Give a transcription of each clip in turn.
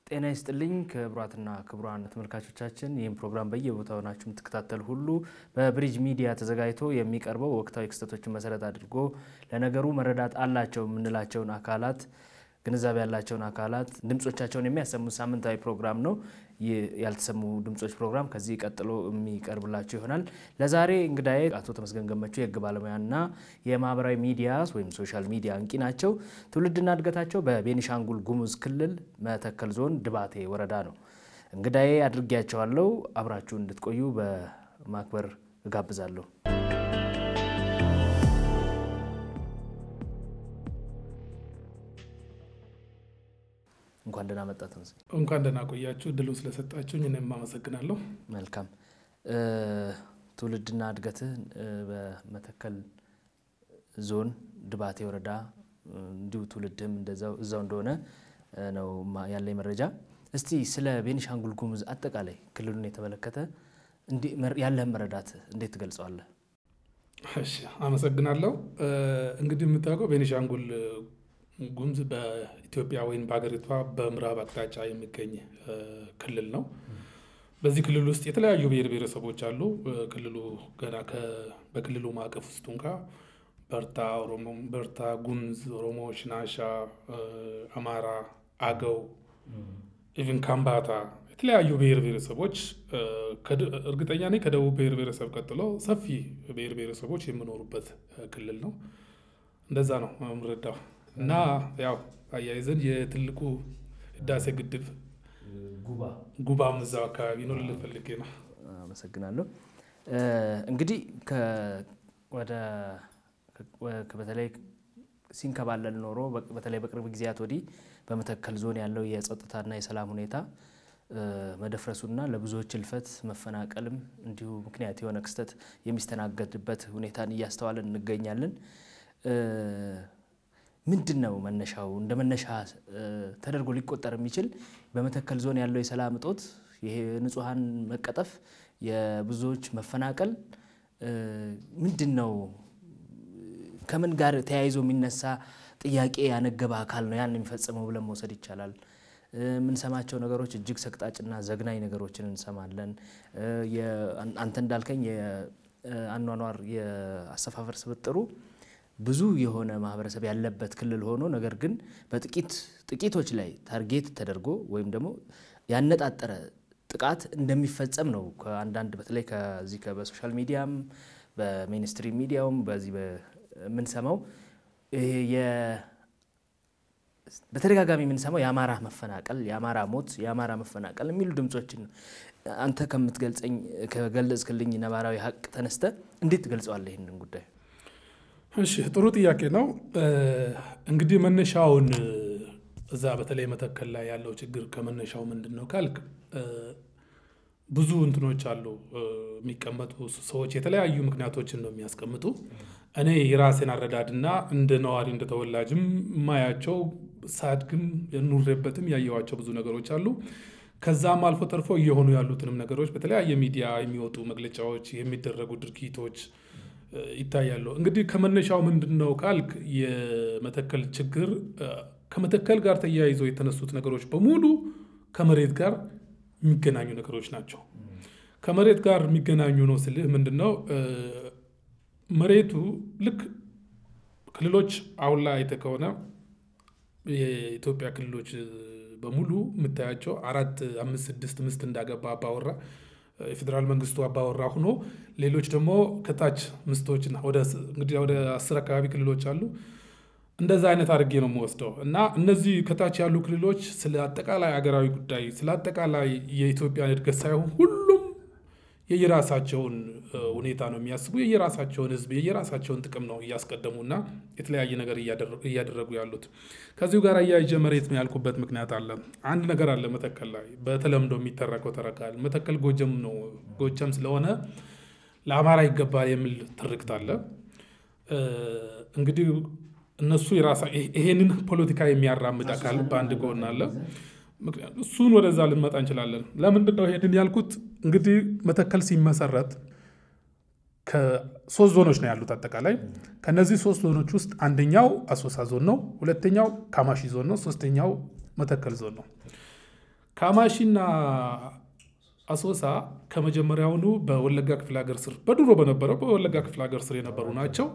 ጤና ይስጥልኝ ክቡራትና ክቡራን ተመልካቾቻችን፣ ይህም ፕሮግራም በየቦታው ናችሁ የምትከታተሉ ሁሉ በብሪጅ ሚዲያ ተዘጋጅቶ የሚቀርበው ወቅታዊ ክስተቶችን መሰረት አድርጎ ለነገሩ መረዳት አላቸው የምንላቸውን አካላት ግንዛቤ ያላቸውን አካላት ድምጾቻቸውን የሚያሰሙት ሳምንታዊ ፕሮግራም ነው። ይህ ያልተሰሙ ድምጾች ፕሮግራም ከዚህ ቀጥሎ የሚቀርብላቸው ይሆናል። ለዛሬ እንግዳዬ አቶ ተመስገን ገመቹ የህግ ባለሙያና የማህበራዊ ሚዲያ ወይም ሶሻል ሚዲያ አንቂ ናቸው። ትውልድና እድገታቸው በቤኒሻንጉል ጉሙዝ ክልል መተከል ዞን ድባቴ ወረዳ ነው። እንግዳዬ አድርጌያቸዋለሁ። አብራችሁ እንድትቆዩ በማክበር እጋብዛለሁ። እንኳን ደህና መጣ ተመስገን። እንኳን ደህና ቆያችሁ። እድሉን ስለሰጣችሁኝ እኔም አመሰግናለሁ። መልካም ትውልድና እድገትህ በመተከል ዞን ድባቴ ወረዳ እንዲሁ ትውልድህም እንደዛው እዛው እንደሆነ ነው ያለኝ መረጃ። እስቲ ስለ ቤኒሻንጉል ጉሙዝ አጠቃላይ ክልሉን የተመለከተ ያለህን መረዳት እንዴት ትገልጸዋለህ? እሺ አመሰግናለሁ። እንግዲህ የምታውቀው ቤኒሻንጉል ጉሙዝ በኢትዮጵያ ወይም በሀገሪቷ በምዕራብ አቅጣጫ የሚገኝ ክልል ነው። በዚህ ክልል ውስጥ የተለያዩ ብሔር ብሔረሰቦች አሉ። ክልሉ ገና በክልሉ ማዕቀፍ ውስጥ እንኳ በርታ፣ ኦሮሞ፣ በርታ፣ ጉሙዝ፣ ኦሮሞ፣ ሽናሻ፣ አማራ፣ አገው፣ ኢቭን ካምባታ የተለያዩ ብሔር ብሔረሰቦች እርግጠኛ ነኝ ከደቡብ ብሔር ብሔረሰብ ቀጥሎ ሰፊ ብሔር ብሔረሰቦች የሚኖሩበት ክልል ነው። እንደዛ ነው የምረዳው። እና ያው አያይዘን የትልቁ ህዳሴ ግድብ ጉባም እዛው አካባቢ ነው ልል ፈልጌ ነው። አመሰግናለሁ። እንግዲህ ወደ በተለይ ሲንከባለል ኖሮ በተለይ በቅርብ ጊዜያት ወዲህ በመተከል ዞን ያለው የጸጥታና የሰላም ሁኔታ መደፍረሱና ለብዙዎች እልፈት መፈናቀልም እንዲሁ ምክንያት የሆነ ክስተት የሚስተናገድበት ሁኔታን እያስተዋለን እንገኛለን። ምንድን ነው መነሻው? እንደ መነሻ ተደርጎ ሊቆጠር የሚችል በመተከል ዞን ያለው የሰላም እጦት፣ ይሄ ንጹሐን መቀጠፍ፣ የብዙዎች መፈናቀል ምንድን ነው? ከምን ጋር ተያይዞ የሚነሳ ጥያቄ ያነገበ አካል ነው ያን የሚፈጽመው ብለን መውሰድ ይቻላል? የምንሰማቸው ነገሮች እጅግ ሰቅጣጭና ዘግናኝ ነገሮችን እንሰማለን። አንተ እንዳልከኝ የአኗኗር የአሰፋፈር ስብጥሩ ብዙ የሆነ ማህበረሰብ ያለበት ክልል ሆኖ ነገር ግን በጥቂት ጥቂቶች ላይ ታርጌት ተደርጎ ወይም ደግሞ ያነጣጠረ ጥቃት እንደሚፈጸም ነው ከአንዳንድ በተለይ ከዚህ በሶሻል ሚዲያም በሜንስትሪ ሚዲያውም በዚህ የምንሰማው በተደጋጋሚ የምንሰማው የአማራ መፈናቀል፣ የአማራ ሞት፣ የአማራ መፈናቀል የሚሉ ድምፆችን አንተ ከምትገልጸኝ ከገለጽክልኝ ነባራዊ ሀቅ ተነስተ እንዴት ትገልጸዋለህ ይህንን ጉዳይ? እሺ ጥሩ ጥያቄ ነው። እንግዲህ መነሻውን እዛ በተለይ መተከል ላይ ያለው ችግር ከመነሻው ምንድን ነው ካልክ ብዙ እንትኖች አሉ የሚቀመጡ ሰዎች የተለያዩ ምክንያቶችን ነው የሚያስቀምጡ። እኔ የራሴን አረዳድና እንደ ነዋሪ እንደ ተወላጅም የማያቸው ሳድግም የኑሬበትም ያየዋቸው ብዙ ነገሮች አሉ። ከዛም አልፎ ተርፎ እየሆኑ ያሉትንም ነገሮች በተለያየ ሚዲያ የሚወጡ መግለጫዎች፣ የሚደረጉ ድርጊቶች ይታያሉ። እንግዲህ ከመነሻው ምንድን ነው ካልክ የመተከል ችግር ከመተከል ጋር ተያይዘው የተነሱት ነገሮች በሙሉ ከመሬት ጋር የሚገናኙ ነገሮች ናቸው። ከመሬት ጋር የሚገናኙ ነው ስልህ ምንድን ነው መሬቱ ልክ ክልሎች አሁን ላይ አይተህ ከሆነ የኢትዮጵያ ክልሎች በሙሉ የምታያቸው አራት አምስት ስድስት ምስት እንዳገባ አባወራ የፌዴራል መንግስቱ አባወራ ሆኖ ሌሎች ደግሞ ከታች ምስቶችና እንግዲህ ወደ አስር አካባቢ ክልሎች አሉ። እንደዛ አይነት አድርጌ ነው የምወስደው እና እነዚህ ከታች ያሉ ክልሎች ስለ አጠቃላይ አገራዊ ጉዳይ ስለ አጠቃላይ የኢትዮጵያን እድገት ሳይሆን ሁሉም የየራሳቸውን ሁኔታ ነው የሚያስቡ፣ የየራሳቸውን ህዝብ የየራሳቸውን ጥቅም ነው እያስቀደሙና የተለያየ ነገር እያደረጉ ያሉት። ከዚሁ ጋር አያይዤ መሬት ነው ያልኩበት ምክንያት አለ። አንድ ነገር አለ መተከል ላይ በተለምዶ የሚተረከው ተረካል መተከል ጎጀም ነው። ጎጀም ስለሆነ ለአማራ ይገባል የሚል ትርክት አለ። እንግዲህ እነሱ ይሄንን ፖለቲካ የሚያራምድ አካል በአንድ ጎን አለ። እሱን ወደዛ ልንመጣ እንችላለን። ለምንድን ነው ይሄንን ያልኩት? እንግዲህ መተከል ሲመሰረት ከሶስት ዞኖች ነው ያሉት አጠቃላይ። ከነዚህ ሶስት ዞኖች ውስጥ አንደኛው አሶሳ ዞን ነው፣ ሁለተኛው ካማሺ ዞን ነው፣ ሶስተኛው መተከል ዞን ነው። ካማሺና አሶሳ ከመጀመሪያውኑ በወለጋ ክፍለ ሀገር ስር በድሮ በነበረው በወለጋ ክፍለ ሀገር ስር የነበሩ ናቸው።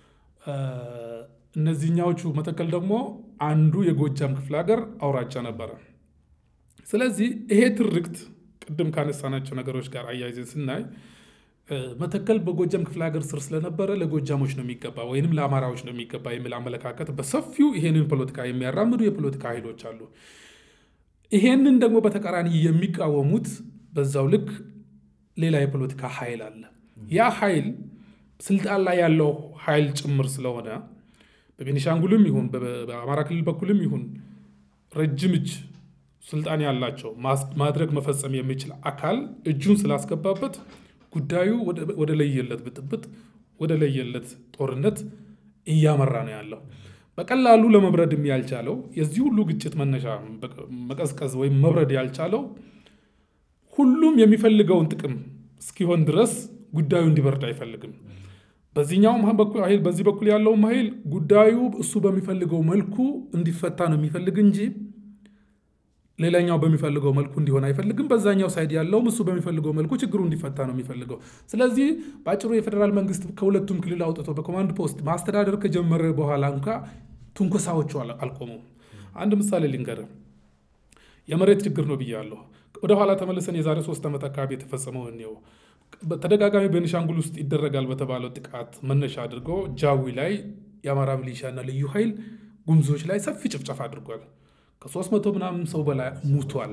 እነዚህኛዎቹ መተከል ደግሞ አንዱ የጎጃም ክፍለ ሀገር አውራጃ ነበረ። ስለዚህ ይሄ ትርክት ቅድም ካነሳናቸው ነገሮች ጋር አያይዘን ስናይ መተከል በጎጃም ክፍለ ሀገር ስር ስለነበረ ለጎጃሞች ነው የሚገባ ወይንም ለአማራዎች ነው የሚገባ የሚል አመለካከት በሰፊው ይሄንን ፖለቲካ የሚያራምዱ የፖለቲካ ኃይሎች አሉ። ይሄንን ደግሞ በተቃራኒ የሚቃወሙት በዛው ልክ ሌላ የፖለቲካ ኃይል አለ። ያ ኃይል ስልጣን ላይ ያለው ኃይል ጭምር ስለሆነ በቤኒሻንጉልም ይሁን በአማራ ክልል በኩልም ይሁን ረጅም እጅ ስልጣን ያላቸው ማድረግ መፈጸም የሚችል አካል እጁን ስላስገባበት ጉዳዩ ወደ ለየለት ብጥብጥ፣ ወደ ለየለት ጦርነት እያመራ ነው ያለው። በቀላሉ ለመብረድም ያልቻለው የዚህ ሁሉ ግጭት መነሻ መቀዝቀዝ ወይም መብረድ ያልቻለው ሁሉም የሚፈልገውን ጥቅም እስኪሆን ድረስ ጉዳዩ እንዲበርድ አይፈልግም። በዚህኛውም ኃይል በዚህ በኩል ያለውም ኃይል ጉዳዩ እሱ በሚፈልገው መልኩ እንዲፈታ ነው የሚፈልግ እንጂ ሌላኛው በሚፈልገው መልኩ እንዲሆን አይፈልግም። በዛኛው ሳይድ ያለውም እሱ በሚፈልገው መልኩ ችግሩ እንዲፈታ ነው የሚፈልገው። ስለዚህ በአጭሩ የፌዴራል መንግስት ከሁለቱም ክልል አውጥቶ በኮማንድ ፖስት ማስተዳደር ከጀመረ በኋላ እንኳ ትንኮሳዎቹ አልቆሙም። አንድ ምሳሌ ልንገር። የመሬት ችግር ነው ብያለሁ። ወደኋላ ተመልሰን የዛሬ ሶስት ዓመት አካባቢ የተፈጸመው እኔው በተደጋጋሚ ቤኒሻንጉል ውስጥ ይደረጋል በተባለው ጥቃት መነሻ አድርጎ ጃዊ ላይ የአማራ ሚሊሻና ልዩ ኃይል ጉምዞች ላይ ሰፊ ጭፍጨፋ አድርጓል። ከሶስት መቶ ምናምን ሰው በላይ ሙቷል።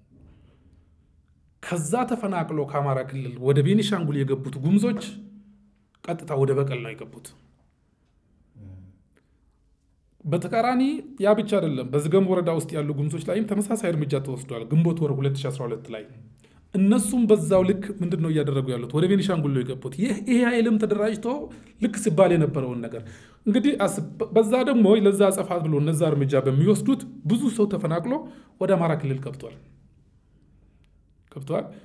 ከዛ ተፈናቅሎ ከአማራ ክልል ወደ ቤኒሻንጉል የገቡት ጉምዞች ቀጥታ ወደ በቀል ነው የገቡት። በተቃራኒ ያ ብቻ አይደለም። በዝገም ወረዳ ውስጥ ያሉ ጉምዞች ላይም ተመሳሳይ እርምጃ ተወስዷል። ግንቦት ወር 2012 ላይ እነሱም በዛው ልክ ምንድን ነው እያደረጉ ያሉት? ወደ ቤኒሻንጉል ነው የገቡት። ይህ ይሄ ኃይልም ተደራጅቶ ልክ ሲባል የነበረውን ነገር እንግዲህ በዛ ደግሞ ለዛ አጸፋት ብሎ እነዛ እርምጃ በሚወስዱት ብዙ ሰው ተፈናቅሎ ወደ አማራ ክልል ገብቷል ገብቷል።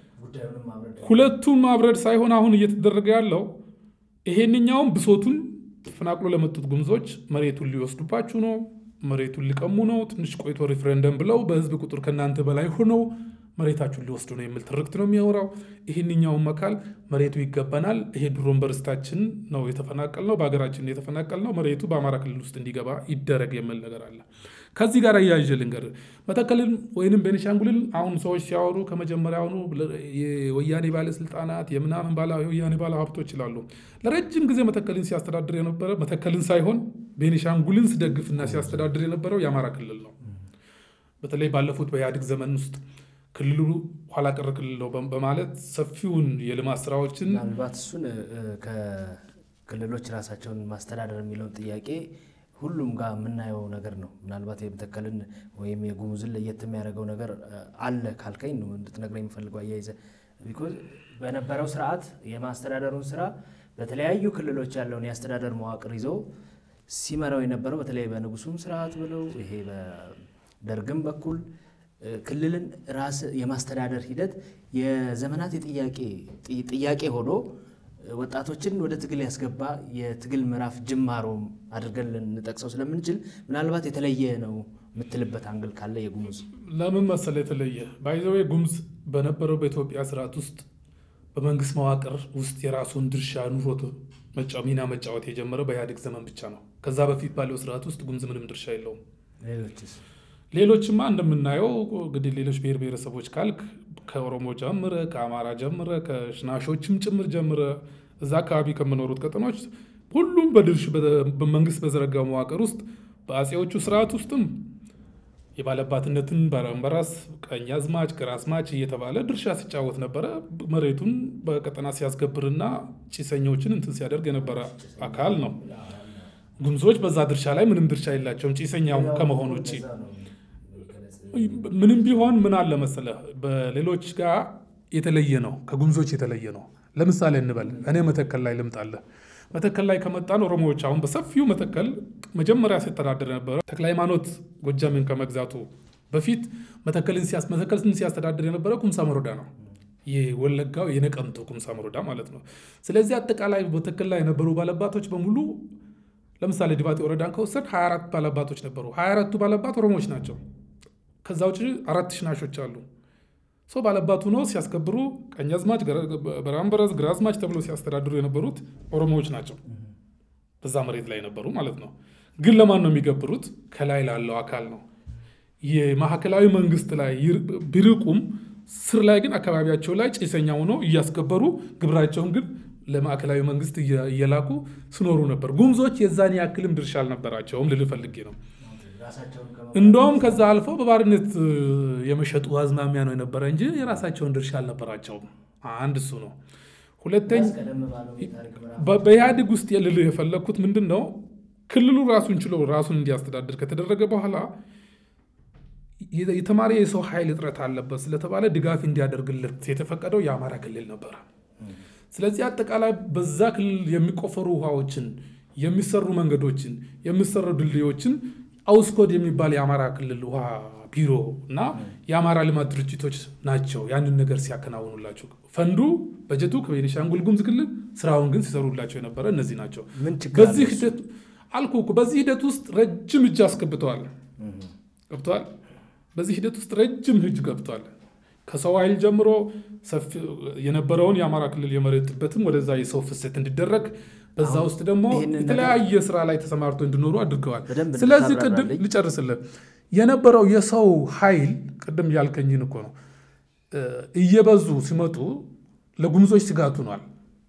ሁለቱን ማብረድ ሳይሆን አሁን እየተደረገ ያለው ይሄንኛውም ብሶቱን ተፈናቅሎ ለመጡት ጉምዞች መሬቱን ሊወስዱባችሁ ነው፣ መሬቱን ሊቀሙ ነው፣ ትንሽ ቆይቶ ሪፍረንደም ብለው በህዝብ ቁጥር ከእናንተ በላይ ሆነው መሬታችሁን ሊወስዱ ነው የሚል ትርክት ነው የሚያወራው። ይህንኛውም አካል መሬቱ ይገባናል፣ ይሄ ድሮን በርስታችን ነው የተፈናቀል ነው በሀገራችን የተፈናቀል ነው፣ መሬቱ በአማራ ክልል ውስጥ እንዲገባ ይደረግ የሚል ነገር አለ። ከዚህ ጋር እያይዤ ልንገር፣ መተከልን ወይንም ቤኒሻንጉልን አሁን ሰዎች ሲያወሩ ከመጀመሪያውኑ የወያኔ ባለስልጣናት የምናምን የወያኔ ባለ ሀብቶች ይላሉ። ለረጅም ጊዜ መተከልን ሲያስተዳድር የነበረ መተከልን ሳይሆን ቤኒሻንጉልን ሲደግፍና ሲያስተዳድር የነበረው የአማራ ክልል ነው። በተለይ ባለፉት በኢህአዴግ ዘመን ውስጥ ክልሉ ኋላ ቀር ክልል ነው በማለት ሰፊውን የልማት ስራዎችን ምናልባት እሱን ከክልሎች ራሳቸውን ማስተዳደር የሚለውን ጥያቄ ሁሉም ጋር የምናየው ነገር ነው። ምናልባት የመተከልን ወይም የጉሙዝን ለየት የሚያደርገው ነገር አለ ካልከኝ ነው እንድትነግረኝ የሚፈልገው አያይዘ ቢኮዝ በነበረው ስርዓት የማስተዳደሩን ስራ በተለያዩ ክልሎች ያለውን የአስተዳደር መዋቅር ይዞ ሲመራው የነበረው በተለይ በንጉሱም ስርዓት ብለው ይሄ በደርግም በኩል ክልልን ራስ የማስተዳደር ሂደት የዘመናት የጥያቄ ጥያቄ ሆኖ ወጣቶችን ወደ ትግል ያስገባ የትግል ምዕራፍ ጅማሮ አድርገን ልንጠቅሰው ስለምንችል ምናልባት የተለየ ነው የምትልበት አንግል ካለ የጉሙዝ ለምን መሰለ የተለየ ባይዘዌ ጉሙዝ በነበረው በኢትዮጵያ ስርዓት ውስጥ በመንግስት መዋቅር ውስጥ የራሱን ድርሻ ኑሮት ሚና መጫወት የጀመረው በኢህአዴግ ዘመን ብቻ ነው። ከዛ በፊት ባለው ስርዓት ውስጥ ጉሙዝ ምንም ድርሻ የለውም። ሌሎችስ ሌሎችማ እንደምናየው እንግዲህ ሌሎች ብሔር ብሔረሰቦች ካልክ ከኦሮሞ ጀምረ ከአማራ ጀምረ ከሽናሾችም ጭምር ጀምረ እዛ አካባቢ ከምኖሩት ቀጠኖች ሁሉም በድርሽ በመንግስት በዘረጋው መዋቅር ውስጥ በአጼዎቹ ስርዓት ውስጥም የባለባትነትን በራስ ቀኝ አዝማች ግራ አዝማች እየተባለ ድርሻ ሲጫወት ነበረ። መሬቱን በቀጠና ሲያስገብርና ጭሰኞችን እንትን ሲያደርግ የነበረ አካል ነው። ጉሙዞች በዛ ድርሻ ላይ ምንም ድርሻ የላቸውም ጭሰኛው ከመሆን ውጭ ምንም ቢሆን ምን አለ መሰለህ፣ በሌሎች ጋር የተለየ ነው፣ ከጉሙዞች የተለየ ነው። ለምሳሌ እንበል እኔ መተከል ላይ ልምጣለህ። መተከል ላይ ከመጣን ኦሮሞዎች አሁን በሰፊው መተከል መጀመሪያ ሲተዳደር የነበረ ተክለ ሃይማኖት ጎጃምን ከመግዛቱ በፊት መተከልን ሲያስተዳድር የነበረ ኩምሳ መሮዳ ነው። የወለጋው የነቀምቱ ኩምሳ መሮዳ ማለት ነው። ስለዚህ አጠቃላይ መተከል ላይ የነበሩ ባለባቶች በሙሉ ለምሳሌ ድባጤ ወረዳን ከወሰድ 24 ባለባቶች ነበሩ። 24ቱ ባለባት ኦሮሞዎች ናቸው። ከዛ ውጭ አራት ሽናሾች አሉ። ሰው ባለባቱ ነው ሲያስከብሩ ቀኛዝማች፣ በራምበረዝ፣ ግራዝማች ተብሎ ሲያስተዳድሩ የነበሩት ኦሮሞዎች ናቸው። በዛ መሬት ላይ የነበሩ ማለት ነው። ግን ለማን ነው የሚገብሩት? ከላይ ላለው አካል ነው። የማዕከላዊ መንግስት ላይ ቢርቁም ስር ላይ ግን አካባቢያቸው ላይ ጭሰኛ ሆኖ እያስከበሩ ግብራቸውን ግን ለማዕከላዊ መንግስት እየላኩ ስኖሩ ነበር። ጉምዞች የዛን ያክልም ድርሻ አልነበራቸውም ልል ፈልጌ ነው። እንደውም ከዛ አልፎ በባርነት የመሸጡ አዝማሚያ ነው የነበረ እንጂ የራሳቸውን ድርሻ አልነበራቸውም። አንድ እሱ ነው። ሁለተኛ በኢህአዴግ ውስጥ ልልህ የፈለግኩት ምንድን ነው ክልሉ ራሱን ችሎ ራሱን እንዲያስተዳድር ከተደረገ በኋላ የተማሪ የሰው ኃይል እጥረት አለበት ስለተባለ ድጋፍ እንዲያደርግለት የተፈቀደው የአማራ ክልል ነበረ። ስለዚህ አጠቃላይ በዛ ክልል የሚቆፈሩ ውሃዎችን፣ የሚሰሩ መንገዶችን፣ የሚሰሩ ድልድዮችን አውስኮድ የሚባል የአማራ ክልል ውሃ ቢሮ እና የአማራ ልማት ድርጅቶች ናቸው ያንን ነገር ሲያከናውኑላቸው። ፈንዱ በጀቱ ከቤኒሻንጉል ጉሙዝ ክልል ስራውን ግን ሲሰሩላቸው የነበረ እነዚህ ናቸው። በዚህ ሂደት አልኩ እኮ በዚህ ሂደት ውስጥ ረጅም እጅ አስገብተዋል ገብተዋል። በዚህ ሂደት ውስጥ ረጅም እጅ ገብቷል። ከሰው ኃይል ጀምሮ የነበረውን የአማራ ክልል የመሬት ጥበትም ወደዛ የሰው ፍሰት እንዲደረግ በዛ ውስጥ ደግሞ የተለያየ ስራ ላይ ተሰማርቶ እንዲኖሩ አድርገዋል። ስለዚህ ቅድም ልጨርስልህ የነበረው የሰው ኃይል ቅድም ያልከኝን እኮ ነው እየበዙ ሲመጡ ለጉምዞች ስጋት ሆኗል።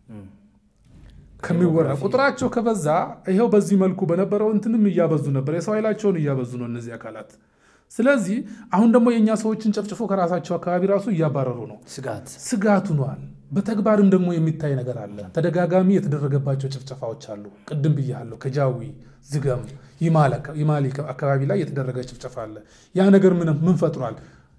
ከሚወራ ቁጥራቸው ከበዛ ይኸው በዚህ መልኩ በነበረው እንትንም እያበዙ ነበር። የሰው ኃይላቸውን እያበዙ ነው እነዚህ አካላት። ስለዚህ አሁን ደግሞ የእኛ ሰዎችን ጨፍጭፎ ከራሳቸው አካባቢ ራሱ እያባረሩ ነው። ስጋት ስጋት ሆኗል። በተግባርም ደግሞ የሚታይ ነገር አለ። ተደጋጋሚ የተደረገባቸው ጭፍጨፋዎች አሉ። ቅድም ብያለሁ። ከጃዊ ዝገም፣ ይማሊ አካባቢ ላይ የተደረገ ጭፍጨፋ አለ። ያ ነገር ምን ፈጥሯል?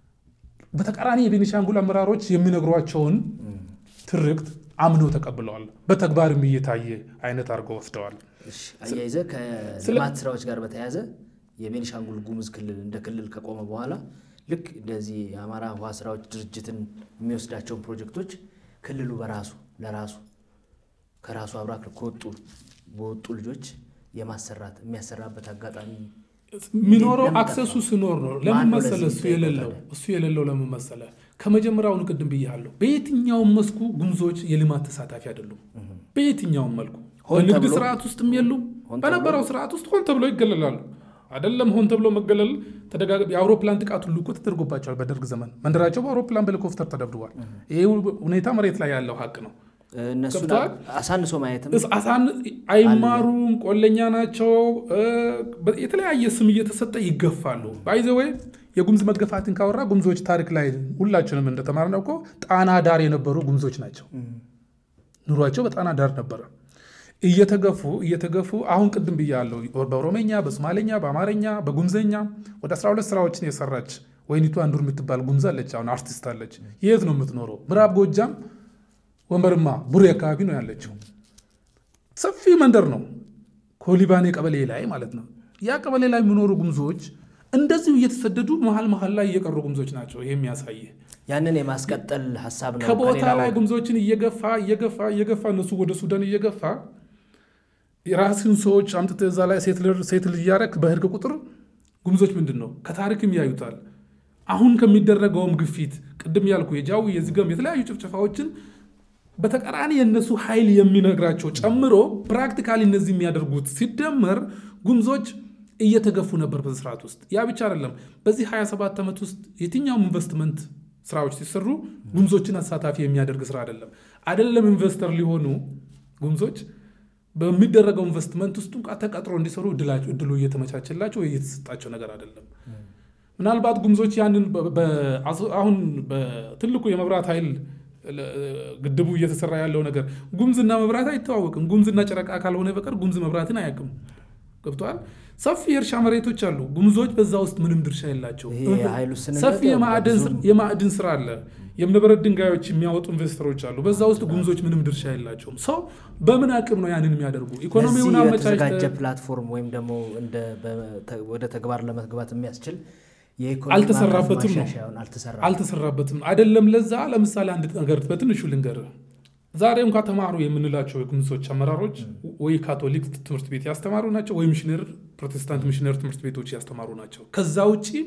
በተቃራኒ የቤኒሻንጉል አመራሮች የሚነግሯቸውን ትርክት አምነው ተቀብለዋል። በተግባርም እየታየ አይነት አድርገው ወስደዋል። አያይዘ ከልማት ስራዎች ጋር በተያያዘ የቤኒሻንጉል ጉሙዝ ክልል እንደ ክልል ከቆመ በኋላ ልክ እንደዚህ የአማራ ውሃ ስራዎች ድርጅትን የሚወስዳቸውን ፕሮጀክቶች ክልሉ በራሱ ለራሱ ከራሱ አብራክ ከወጡ በወጡ ልጆች የማሰራት የሚያሰራበት አጋጣሚ የሚኖረው አክሰሱ ሲኖር ነው። ለምን መሰለ እሱ የሌለው እሱ የሌለው ለምን መሰለ ከመጀመሪያውኑ ቅድም ብያለሁ። በየትኛውም መስኩ ጉሙዞች የልማት ተሳታፊ አይደሉም። በየትኛውም መልኩ በንግድ ስርዓት ውስጥም የሉም። በነበረው ስርዓት ውስጥ ሆን ተብሎ ይገለላሉ። አይደለም ሆን ተብሎ መገለል የአውሮፕላን ጥቃት ሁሉ እኮ ተደርጎባቸዋል። በደርግ ዘመን መንደራቸው በአውሮፕላን በሄሊኮፕተር ተደብድቧል። ይህ ሁኔታ መሬት ላይ ያለው ሀቅ ነው። እነሱ አሳንሶ ማየትም አይማሩም፣ ቆለኛ ናቸው። የተለያየ ስም እየተሰጠ ይገፋሉ። ባይዘወይ የጉሙዝ መገፋትን ካወራ ጉሙዞች ታሪክ ላይ ሁላችንም እንደተማርነው እኮ ጣና ዳር የነበሩ ጉሙዞች ናቸው። ኑሯቸው በጣና ዳር ነበረ። እየተገፉ እየተገፉ አሁን ቅድም ብያለሁ፣ በኦሮመኛ፣ በሶማሌኛ፣ በአማርኛ፣ በጉምዘኛ ወደ 12 ስራዎችን የሰራች ወይኒቱ አንዱር የምትባል ጉምዝ አለች። አሁን አርቲስት አለች። የት ነው የምትኖረው? ምዕራብ ጎጃም ወንበርማ ቡሬ አካባቢ ነው ያለችው። ሰፊ መንደር ነው፣ ኮሊባኔ ቀበሌ ላይ ማለት ነው። ያ ቀበሌ ላይ የሚኖሩ ጉምዞች እንደዚሁ እየተሰደዱ መሀል መሀል ላይ እየቀሩ ጉምዞች ናቸው። ይሄ የሚያሳይ ያንን የማስቀጠል ሀሳብ ነው። ከቦታ ላይ ጉምዞችን እየገፋ እየገፋ እየገፋ እነሱ ወደ ሱዳን እየገፋ የራስን ሰዎች አምጥተህ እዛ ላይ ሴት ልጅ እያረክ በህርግ ቁጥር ጉምዞች ምንድን ነው ከታሪክም ያዩታል። አሁን ከሚደረገውም ግፊት ቅድም ያልኩ የጃዊ የዝገም የተለያዩ ጭፍጨፋዎችን በተቃራኒ የእነሱ ኃይል የሚነግራቸው ጨምሮ ፕራክቲካሊ እነዚህ የሚያደርጉት ሲደመር ጉምዞች እየተገፉ ነበር በዚህ ስርዓት ውስጥ። ያ ብቻ አይደለም። በዚህ 27 ዓመት ውስጥ የትኛውም ኢንቨስትመንት ስራዎች ሲሰሩ ጉምዞችን አሳታፊ የሚያደርግ ስራ አይደለም። አይደለም ኢንቨስተር ሊሆኑ ጉምዞች በሚደረገው ኢንቨስትመንት ውስጥ እንኳ ተቀጥሮ እንዲሰሩ እድሉ እየተመቻቸላቸው እየተሰጣቸው ነገር አይደለም። ምናልባት ጉምዞች ያንን አሁን በትልቁ የመብራት ኃይል ግድቡ እየተሰራ ያለው ነገር ጉምዝና መብራት አይተዋወቅም። ጉምዝና ጨረቃ ካልሆነ በቀር ጉምዝ መብራትን አያውቅም። ገብተዋል። ሰፊ የእርሻ መሬቶች አሉ። ጉምዞች በዛ ውስጥ ምንም ድርሻ የላቸው። ሰፊ የማዕድን ስራ አለ። የእብነበረድ ድንጋዮች የሚያወጡ ኢንቨስተሮች አሉ። በዛ ውስጥ ጉምዞች ምንም ድርሻ የላቸውም። ሰው በምን አቅም ነው ያንን የሚያደርጉ? ኢኮኖሚውን የተዘጋጀ ፕላትፎርም ወይም ደግሞ ወደ ተግባር ለመግባት የሚያስችል አልተሰራበትም ነው አልተሰራበትም። አይደለም ለዛ ለምሳሌ አንድ ነገር በትንሹ ልንገር። ዛሬ እንኳ ተማሩ የምንላቸው የጉምዞች አመራሮች ወይ ካቶሊክ ትምህርት ቤት ያስተማሩ ናቸው፣ ወይ ሚሽነር ፕሮቴስታንት ሚሽነር ትምህርት ቤቶች ያስተማሩ ናቸው። ከዛ ውጭ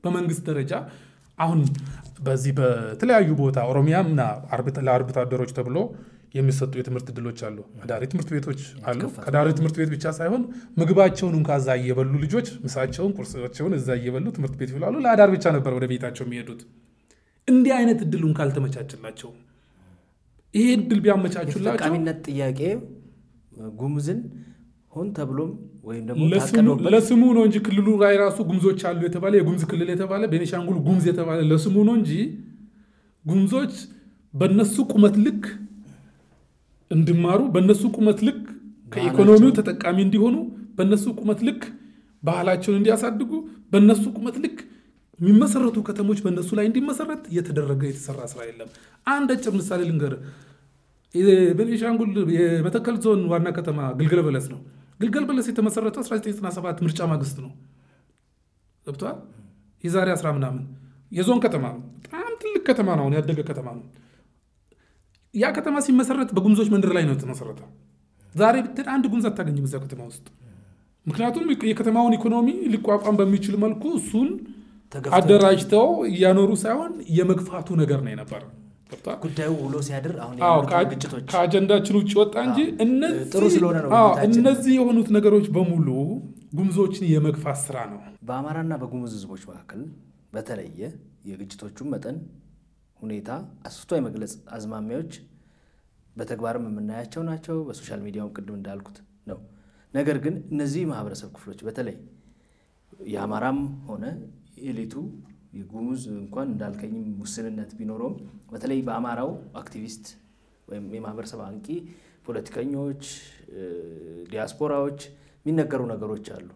በመንግስት ደረጃ አሁን በዚህ በተለያዩ ቦታ ኦሮሚያምና ለአርብቶ አደሮች ተብሎ የሚሰጡ የትምህርት እድሎች አሉ። አዳሪ ትምህርት ቤቶች አሉ። ከዳሪ ትምህርት ቤት ብቻ ሳይሆን ምግባቸውን እንኳ እዛ እየበሉ ልጆች ምሳቸውን፣ ቁርሳቸውን እዛ እየበሉ ትምህርት ቤት ይውላሉ። ለአዳር ብቻ ነበር ወደ ቤታቸው የሚሄዱት። እንዲህ አይነት እድሉን ካልተመቻችላቸው ይሄ እድል ቢያመቻቹላቸው የተጠቃሚነት ጥያቄ ጉሙዝን ሆን ተብሎም ወይም ደግሞ ታቀዶበት ለስሙ ነው እንጂ ክልሉ ላይ ራሱ ጉምዞች አሉ የተባለ የጉምዝ ክልል የተባለ ቤኒሻንጉል ጉምዝ የተባለ ለስሙ ነው እንጂ ጉምዞች በነሱ ቁመት ልክ እንዲማሩ በነሱ ቁመት ልክ ከኢኮኖሚው ተጠቃሚ እንዲሆኑ በነሱ ቁመት ልክ ባህላቸውን እንዲያሳድጉ በነሱ ቁመት ልክ የሚመሰረቱ ከተሞች በእነሱ ላይ እንዲመሰረት እየተደረገ የተሰራ ስራ የለም። አንድ አጭር ምሳሌ ልንገር። ቤኒሻንጉል የመተከል ዞን ዋና ከተማ ግልገል በለስ ነው። ግልገል በለስ የተመሰረተው 1997 ምርጫ ማግስት ነው። ገብተዋል። የዛሬ አስራ ምናምን የዞን ከተማ ነው። በጣም ትልቅ ከተማ ነው። አሁን ያደገ ከተማ ነው። ያ ከተማ ሲመሰረት በጉምዞች መንደር ላይ ነው የተመሰረተው። ዛሬ ብትሄድ አንድ ጉምዝ አታገኝም እዛ ከተማ ውስጥ። ምክንያቱም የከተማውን ኢኮኖሚ ሊቋቋም በሚችል መልኩ እሱን አደራጅተው እያኖሩ ሳይሆን የመግፋቱ ነገር ነው የነበረ። ጉዳዩ ውሎ ሲያድር አሁን ግጭቶች ከአጀንዳችን ውጭ ወጣ እንጂ ጥሩ ስለሆነ ነው። እነዚህ የሆኑት ነገሮች በሙሉ ጉምዞችን የመግፋት ስራ ነው። በአማራና በጉሙዝ ህዝቦች መካከል በተለየ የግጭቶቹን መጠን ሁኔታ አስፍቶ የመግለጽ አዝማሚያዎች በተግባርም የምናያቸው ናቸው። በሶሻል ሚዲያውም ቅድም እንዳልኩት ነው። ነገር ግን እነዚህ ማህበረሰብ ክፍሎች በተለይ የአማራም ሆነ ኤሊቱ የጉሙዝ እንኳን እንዳልከኝም ውስንነት ቢኖረውም በተለይ በአማራው አክቲቪስት ወይም የማህበረሰብ አንቂ ፖለቲከኞች፣ ዲያስፖራዎች የሚነገሩ ነገሮች አሉ።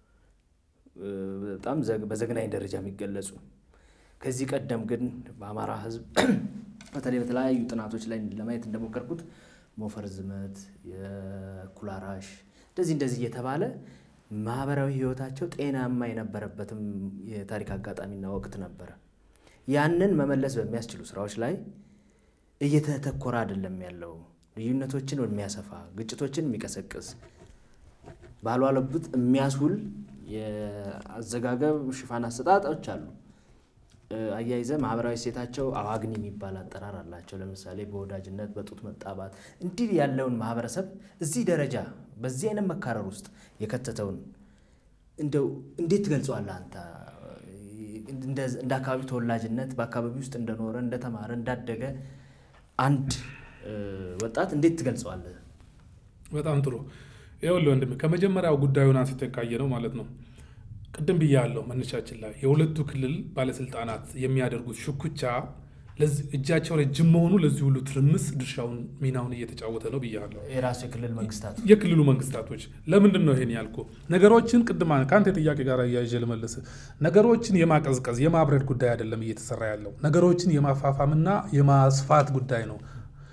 በጣም በዘግናኝ ደረጃ የሚገለጹ ከዚህ ቀደም ግን በአማራ ህዝብ በተለይ በተለያዩ ጥናቶች ላይ ለማየት እንደሞከርኩት ሞፈር ዝመት፣ የኩላራሽ እንደዚህ እንደዚህ እየተባለ ማህበራዊ ህይወታቸው ጤናማ የነበረበትም የታሪክ አጋጣሚና ወቅት ነበረ። ያንን መመለስ በሚያስችሉ ስራዎች ላይ እየተተኮረ አይደለም ያለው። ልዩነቶችን የሚያሰፋ ግጭቶችን የሚቀሰቅስ ባልዋለበት የሚያስውል የአዘጋገብ ሽፋን አሰጣጦች አሉ። አያይዘ ማህበራዊ ሴታቸው አዋግኒ የሚባል አጠራር አላቸው። ለምሳሌ በወዳጅነት በጡት መጣባት እንዲህ ያለውን ማህበረሰብ እዚህ ደረጃ በዚህ አይነት መካረር ውስጥ የከተተውን እንደው እንዴት ትገልጸዋለህ አንተ? እንደ አካባቢ ተወላጅነት በአካባቢ ውስጥ እንደኖረ እንደተማረ እንዳደገ አንድ ወጣት እንዴት ትገልጸዋለህ? በጣም ጥሩ። ይኸውልህ ወንድሜ ከመጀመሪያው ጉዳዩን አንስተን ካየ ነው ማለት ነው ቅድም ብያለሁ መነሻችን ላይ የሁለቱ ክልል ባለስልጣናት የሚያደርጉት ሽኩቻ እጃቸው ረጅም መሆኑ ለዚህ ሁሉ ትርምስ ድርሻውን ሚናውን እየተጫወተ ነው ብያለሁ። የራሱ የክልል መንግስታት የክልሉ መንግስታቶች ለምንድን ነው ይሄን ያልኩ? ነገሮችን ቅድማ ከአንተ ጥያቄ ጋር እያይዤ ልመልስ። ነገሮችን የማቀዝቀዝ የማብረድ ጉዳይ አይደለም እየተሰራ ያለው ነገሮችን የማፋፋምና የማስፋት ጉዳይ ነው።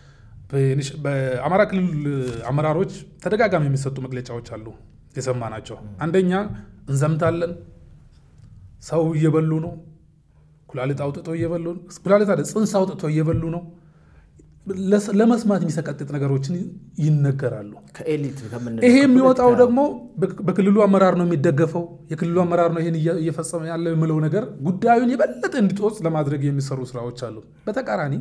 በአማራ ክልል አመራሮች ተደጋጋሚ የሚሰጡ መግለጫዎች አሉ የሰማ ናቸው። አንደኛ እንዘምታለን፣ ሰው እየበሉ ነው፣ ኩላሊት አውጥቶ እየበሉ ነው። ኩላሊት አይደል ጽንስ አውጥቶ እየበሉ ነው። ለመስማት የሚሰቀጥጥ ነገሮችን ይነገራሉ። ከኤሊት ይሄ የሚወጣው ደግሞ በክልሉ አመራር ነው የሚደገፈው። የክልሉ አመራር ነው ይሄን እየፈጸመ ያለ የምለው ነገር ጉዳዩን የበለጠ እንዲጦዝ ለማድረግ የሚሰሩ ስራዎች አሉ። በተቃራኒ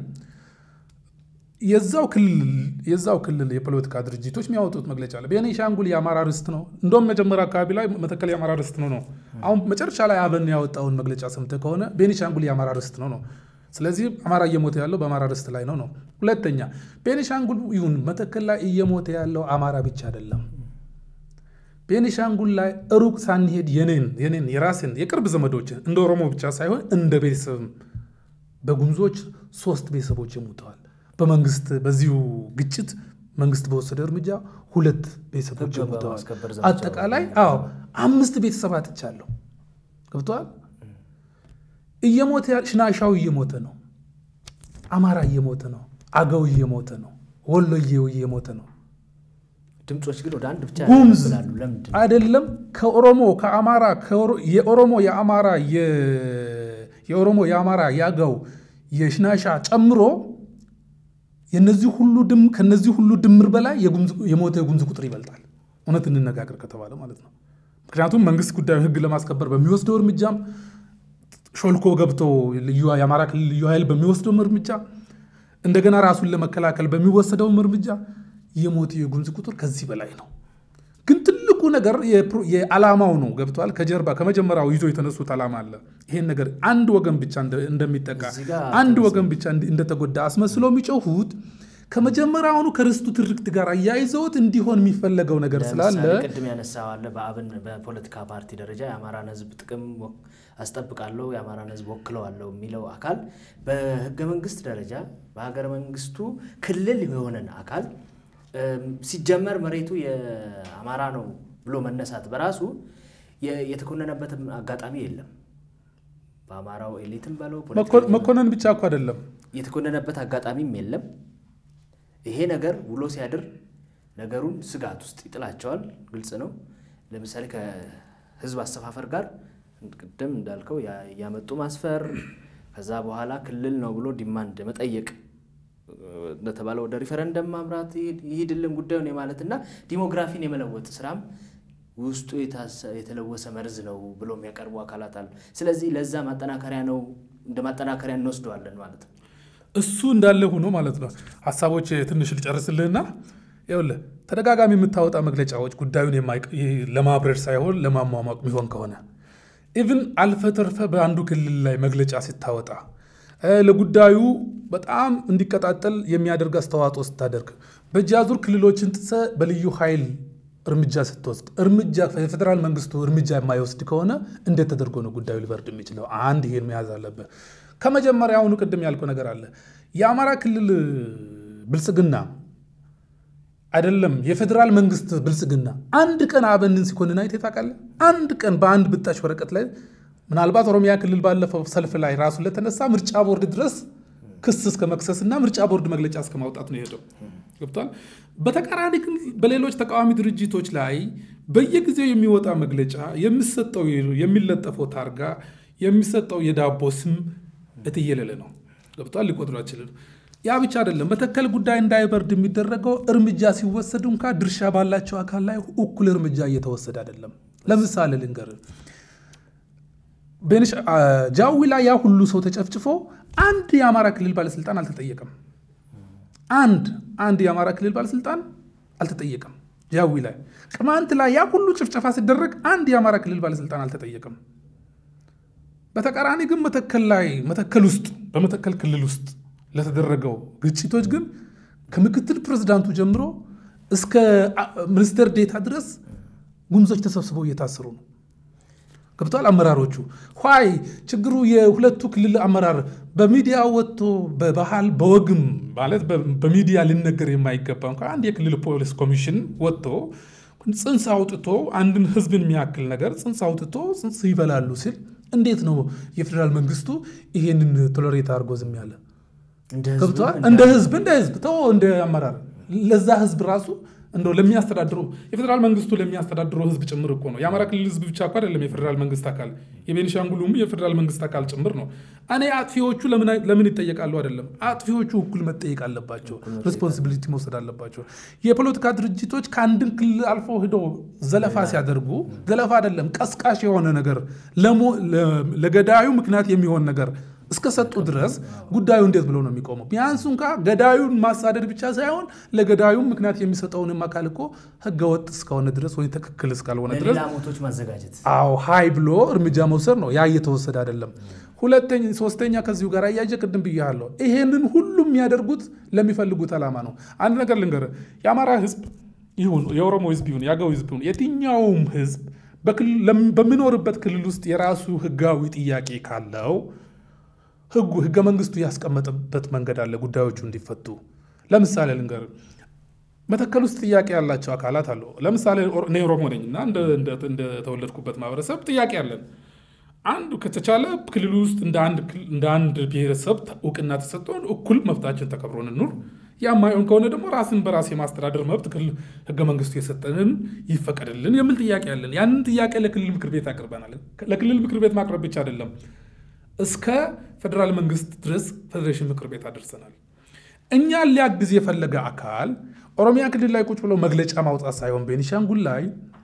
የዛው ክልል የዛው ክልል የፖለቲካ ድርጅቶች የሚያወጡት መግለጫ አለ። ቤኒሻንጉል የአማራ ርስት ነው። እንደውም መጀመሪያ አካባቢ ላይ መተከል የአማራ ርስት ነው ነው። አሁን መጨረሻ ላይ አብን ያወጣውን መግለጫ ሰምተህ ከሆነ ቤኒሻንጉል የአማራ ርስት ነው ነው። ስለዚህ አማራ እየሞተ ያለው በአማራ ርስት ላይ ነው ነው። ሁለተኛ ቤኒሻንጉል ይሁን መተከል ላይ እየሞተ ያለው አማራ ብቻ አይደለም። ቤኒሻንጉል ላይ ሩቅ ሳንሄድ የኔን የኔን የራስን የቅርብ ዘመዶችን እንደ ኦሮሞ ብቻ ሳይሆን እንደ ቤተሰብም በጉምዞች ሶስት ቤተሰቦች ሞተዋል። በመንግስት በዚሁ ግጭት መንግስት በወሰደ እርምጃ ሁለት ቤተሰቦች ሞተዋል። አጠቃላይ አዎ አምስት ቤተሰብ አጥቻለሁ። ገብተዋል። እየሞተ ሽናሻው እየሞተ ነው። አማራ እየሞተ ነው። አገው እየሞተ ነው። ወሎዬው እየሞተ ነው። ድምፆች ግን ወደ አንድ ብቻ ጉምዝ ያላሉ። ለምንድን አይደለም ከኦሮሞ ከአማራ የኦሮሞ የአማራ የኦሮሞ የአማራ የአገው የሽናሻ ጨምሮ የነዚህ ሁሉ ድም ከነዚህ ሁሉ ድምር በላይ የሞተ የጉምዝ ቁጥር ይበልጣል። እውነት እንነጋገር ከተባለ ማለት ነው። ምክንያቱም መንግስት ጉዳዩን ህግ ለማስከበር በሚወስደው እርምጃም ሾልኮ ገብቶ የአማራ ክልል ልዩ ኃይል በሚወስደውም እርምጃ እንደገና ራሱን ለመከላከል በሚወሰደውም እርምጃ የሞት የጉምዝ ቁጥር ከዚህ በላይ ነው። ግን ትልቁ ነገር የዓላማው ነው። ገብተዋል። ከጀርባ ከመጀመሪያው ይዞ የተነሱት ዓላማ አለ። ይሄን ነገር አንድ ወገን ብቻ እንደሚጠቃ አንድ ወገን ብቻ እንደተጎዳ አስመስሎ የሚጮሁት ከመጀመሪያውኑ ከርስቱ ትርክት ጋር አያይዘውት እንዲሆን የሚፈለገው ነገር ስላለ ቅድም ያነሳዋለ በአብን በፖለቲካ ፓርቲ ደረጃ የአማራን ሕዝብ ጥቅም አስጠብቃለሁ የአማራን ሕዝብ ወክለዋለሁ የሚለው አካል በህገ መንግስት ደረጃ በሀገረ መንግስቱ ክልል የሆነን አካል ሲጀመር መሬቱ የአማራ ነው ብሎ መነሳት በራሱ የተኮነነበትም አጋጣሚ የለም። በአማራው ኤሊትም በለው መኮነን ብቻ እኮ አይደለም የተኮነነበት አጋጣሚም የለም። ይሄ ነገር ውሎ ሲያድር ነገሩን ስጋት ውስጥ ይጥላቸዋል። ግልጽ ነው። ለምሳሌ ከህዝብ አሰፋፈር ጋር ቅድም እንዳልከው እያመጡ ማስፈር፣ ከዛ በኋላ ክልል ነው ብሎ ዲማንድ መጠየቅ እንደተባለ ወደ ሪፈረንደም ማምራት ይሂድልን ጉዳዩን የማለትና ዲሞግራፊን የመለወጥ ስራም ውስጡ የተለወሰ መርዝ ነው ብሎ የሚያቀርቡ አካላት አሉ። ስለዚህ ለዛ ማጠናከሪያ ነው እንደ ማጠናከሪያ እንወስደዋለን ማለት ነው። እሱ እንዳለ ሆኖ ማለት ነው። ሀሳቦች ትንሽ ልጨርስልህና ይኸውልህ ተደጋጋሚ የምታወጣ መግለጫዎች ጉዳዩን ለማብረድ ሳይሆን ለማሟሟቅ የሚሆን ከሆነ ኢቭን አልፈ ተርፈ በአንዱ ክልል ላይ መግለጫ ስታወጣ ለጉዳዩ በጣም እንዲቀጣጠል የሚያደርግ አስተዋጽኦ ስታደርግ በእጅ አዙር ክልሎችን ጥሰ በልዩ ኃይል እርምጃ ስትወስድ እርምጃ የፌዴራል መንግስቱ እርምጃ የማይወስድ ከሆነ እንዴት ተደርጎ ነው ጉዳዩ ሊበርድ የሚችለው? አንድ ይሄን መያዝ አለበት። ከመጀመሪያውኑ ቅድም ያልከው ነገር አለ። የአማራ ክልል ብልጽግና አይደለም የፌዴራል መንግስት ብልጽግና አንድ ቀን አብንን ሲኮንን አይተህ ታውቃለህ? አንድ ቀን በአንድ ብጣሽ ወረቀት ላይ ምናልባት ኦሮሚያ ክልል ባለፈው ሰልፍ ላይ ራሱን ለተነሳ ምርጫ ቦርድ ድረስ ክስ እስከ መክሰስ እና ምርጫ ቦርድ መግለጫ እስከ ማውጣት ነው የሄደው። ገብቷል። በተቃራኒ ግን በሌሎች ተቃዋሚ ድርጅቶች ላይ በየጊዜው የሚወጣ መግለጫ የሚሰጠው የሚለጠፈው ታርጋ የሚሰጠው የዳቦ ስም እትየለለ ነው። ገብቷል። ሊቆጥሩ አይችልም። ያ ብቻ አይደለም። መተከል ጉዳይ እንዳይበርድ የሚደረገው እርምጃ ሲወሰድ እንኳ ድርሻ ባላቸው አካል ላይ እኩል እርምጃ እየተወሰደ አይደለም። ለምሳሌ ልንገር፣ ጃዊ ላይ ያ ሁሉ ሰው ተጨፍጭፎ አንድ የአማራ ክልል ባለስልጣን አልተጠየቀም። አንድ አንድ የአማራ ክልል ባለስልጣን አልተጠየቀም። ጃዊ ላይ ቅማንት ላይ ያ ሁሉ ጭፍጨፋ ሲደረግ አንድ የአማራ ክልል ባለስልጣን አልተጠየቀም። በተቃራኒ ግን መተከል ላይ መተከል ውስጥ በመተከል ክልል ውስጥ ለተደረገው ግጭቶች ግን ከምክትል ፕሬዝዳንቱ ጀምሮ እስከ ሚኒስትር ዴታ ድረስ ጉምዞች ተሰብስበው እየታሰሩ ነው። ገብተዋል። አመራሮቹ ኋይ ችግሩ የሁለቱ ክልል አመራር በሚዲያ ወጥቶ በባህል በወግም ማለት በሚዲያ ሊነገር የማይገባ እንኳ አንድ የክልል ፖሊስ ኮሚሽን ወጥቶ ጽንስ አውጥቶ አንድን ህዝብን የሚያክል ነገር ጽንስ አውጥቶ ጽንስ ይበላሉ ሲል እንዴት ነው የፌዴራል መንግስቱ ይሄንን ቶለሬት አድርጎ ዝም ያለ? ገብተዋል። እንደ ህዝብ እንደ ህዝብ ተው እንደ አመራር ለዛ ህዝብ ራሱ እንደው ለሚያስተዳድሩ የፌዴራል መንግስቱ ለሚያስተዳድረው ህዝብ ጭምር እኮ ነው። የአማራ ክልል ህዝብ ብቻ እኮ አይደለም የፌዴራል መንግስት አካል፣ የቤኒሻንጉሉም የፌዴራል መንግስት አካል ጭምር ነው። እኔ አጥፊዎቹ ለምን ይጠየቃሉ? አይደለም አጥፊዎቹ እኩል መጠየቅ አለባቸው፣ ሬስፖንሲቢሊቲ መውሰድ አለባቸው። የፖለቲካ ድርጅቶች ከአንድን ክልል አልፎ ሂዶ ዘለፋ ሲያደርጉ ዘለፋ አይደለም ቀስቃሽ የሆነ ነገር ለገዳዩ ምክንያት የሚሆን ነገር እስከሰጡ ድረስ ጉዳዩ እንዴት ብሎ ነው የሚቆመው? ቢያንስ እንኳ ገዳዩን ማሳደድ ብቻ ሳይሆን ለገዳዩም ምክንያት የሚሰጠውንም አካል እኮ ህገወጥ እስከሆነ ድረስ ወይ ትክክል እስካልሆነ ድረስ ሞቶች ማዘጋጀት፣ አዎ ሀይ ብሎ እርምጃ መውሰድ ነው። ያ እየተወሰደ አይደለም። ሁለተኛ ሶስተኛ፣ ከዚሁ ጋር አያይዤ ቅድም ብያለሁ፣ ይሄንን ሁሉም የሚያደርጉት ለሚፈልጉት ዓላማ ነው። አንድ ነገር ልንገር፣ የአማራ ህዝብ ይሁን የኦሮሞ ህዝብ ይሁን የአገው ህዝብ ይሁን የትኛውም ህዝብ በሚኖርበት ክልል ውስጥ የራሱ ህጋዊ ጥያቄ ካለው ህጉ ህገ መንግስቱ ያስቀመጠበት መንገድ አለ ጉዳዮቹ እንዲፈቱ። ለምሳሌ ልንገር፣ መተከል ውስጥ ጥያቄ ያላቸው አካላት አሉ። ለምሳሌ እኔ ኦሮሞ ነኝ እና እንደተወለድኩበት ማህበረሰብ ጥያቄ አለን። አንዱ ከተቻለ ክልሉ ውስጥ እንደ አንድ ብሔረሰብ እውቅና ተሰጥቶን እኩል መብታችን ተከብሮን እንኑር። የማይሆን ከሆነ ደግሞ ራስን በራስ የማስተዳደር መብት ህገ መንግስቱ የሰጠንን ይፈቀድልን የሚል ጥያቄ አለን። ያንን ጥያቄ ለክልል ምክር ቤት አቅርበናል። ለክልል ምክር ቤት ማቅረብ ብቻ አይደለም እስከ ፌዴራል መንግስት ድረስ ፌዴሬሽን ምክር ቤት አደርሰናል። እኛን ሊያግዝ የፈለገ አካል ኦሮሚያ ክልል ላይ ቁጭ ብሎ መግለጫ ማውጣት ሳይሆን ቤኒሻንጉል ላይ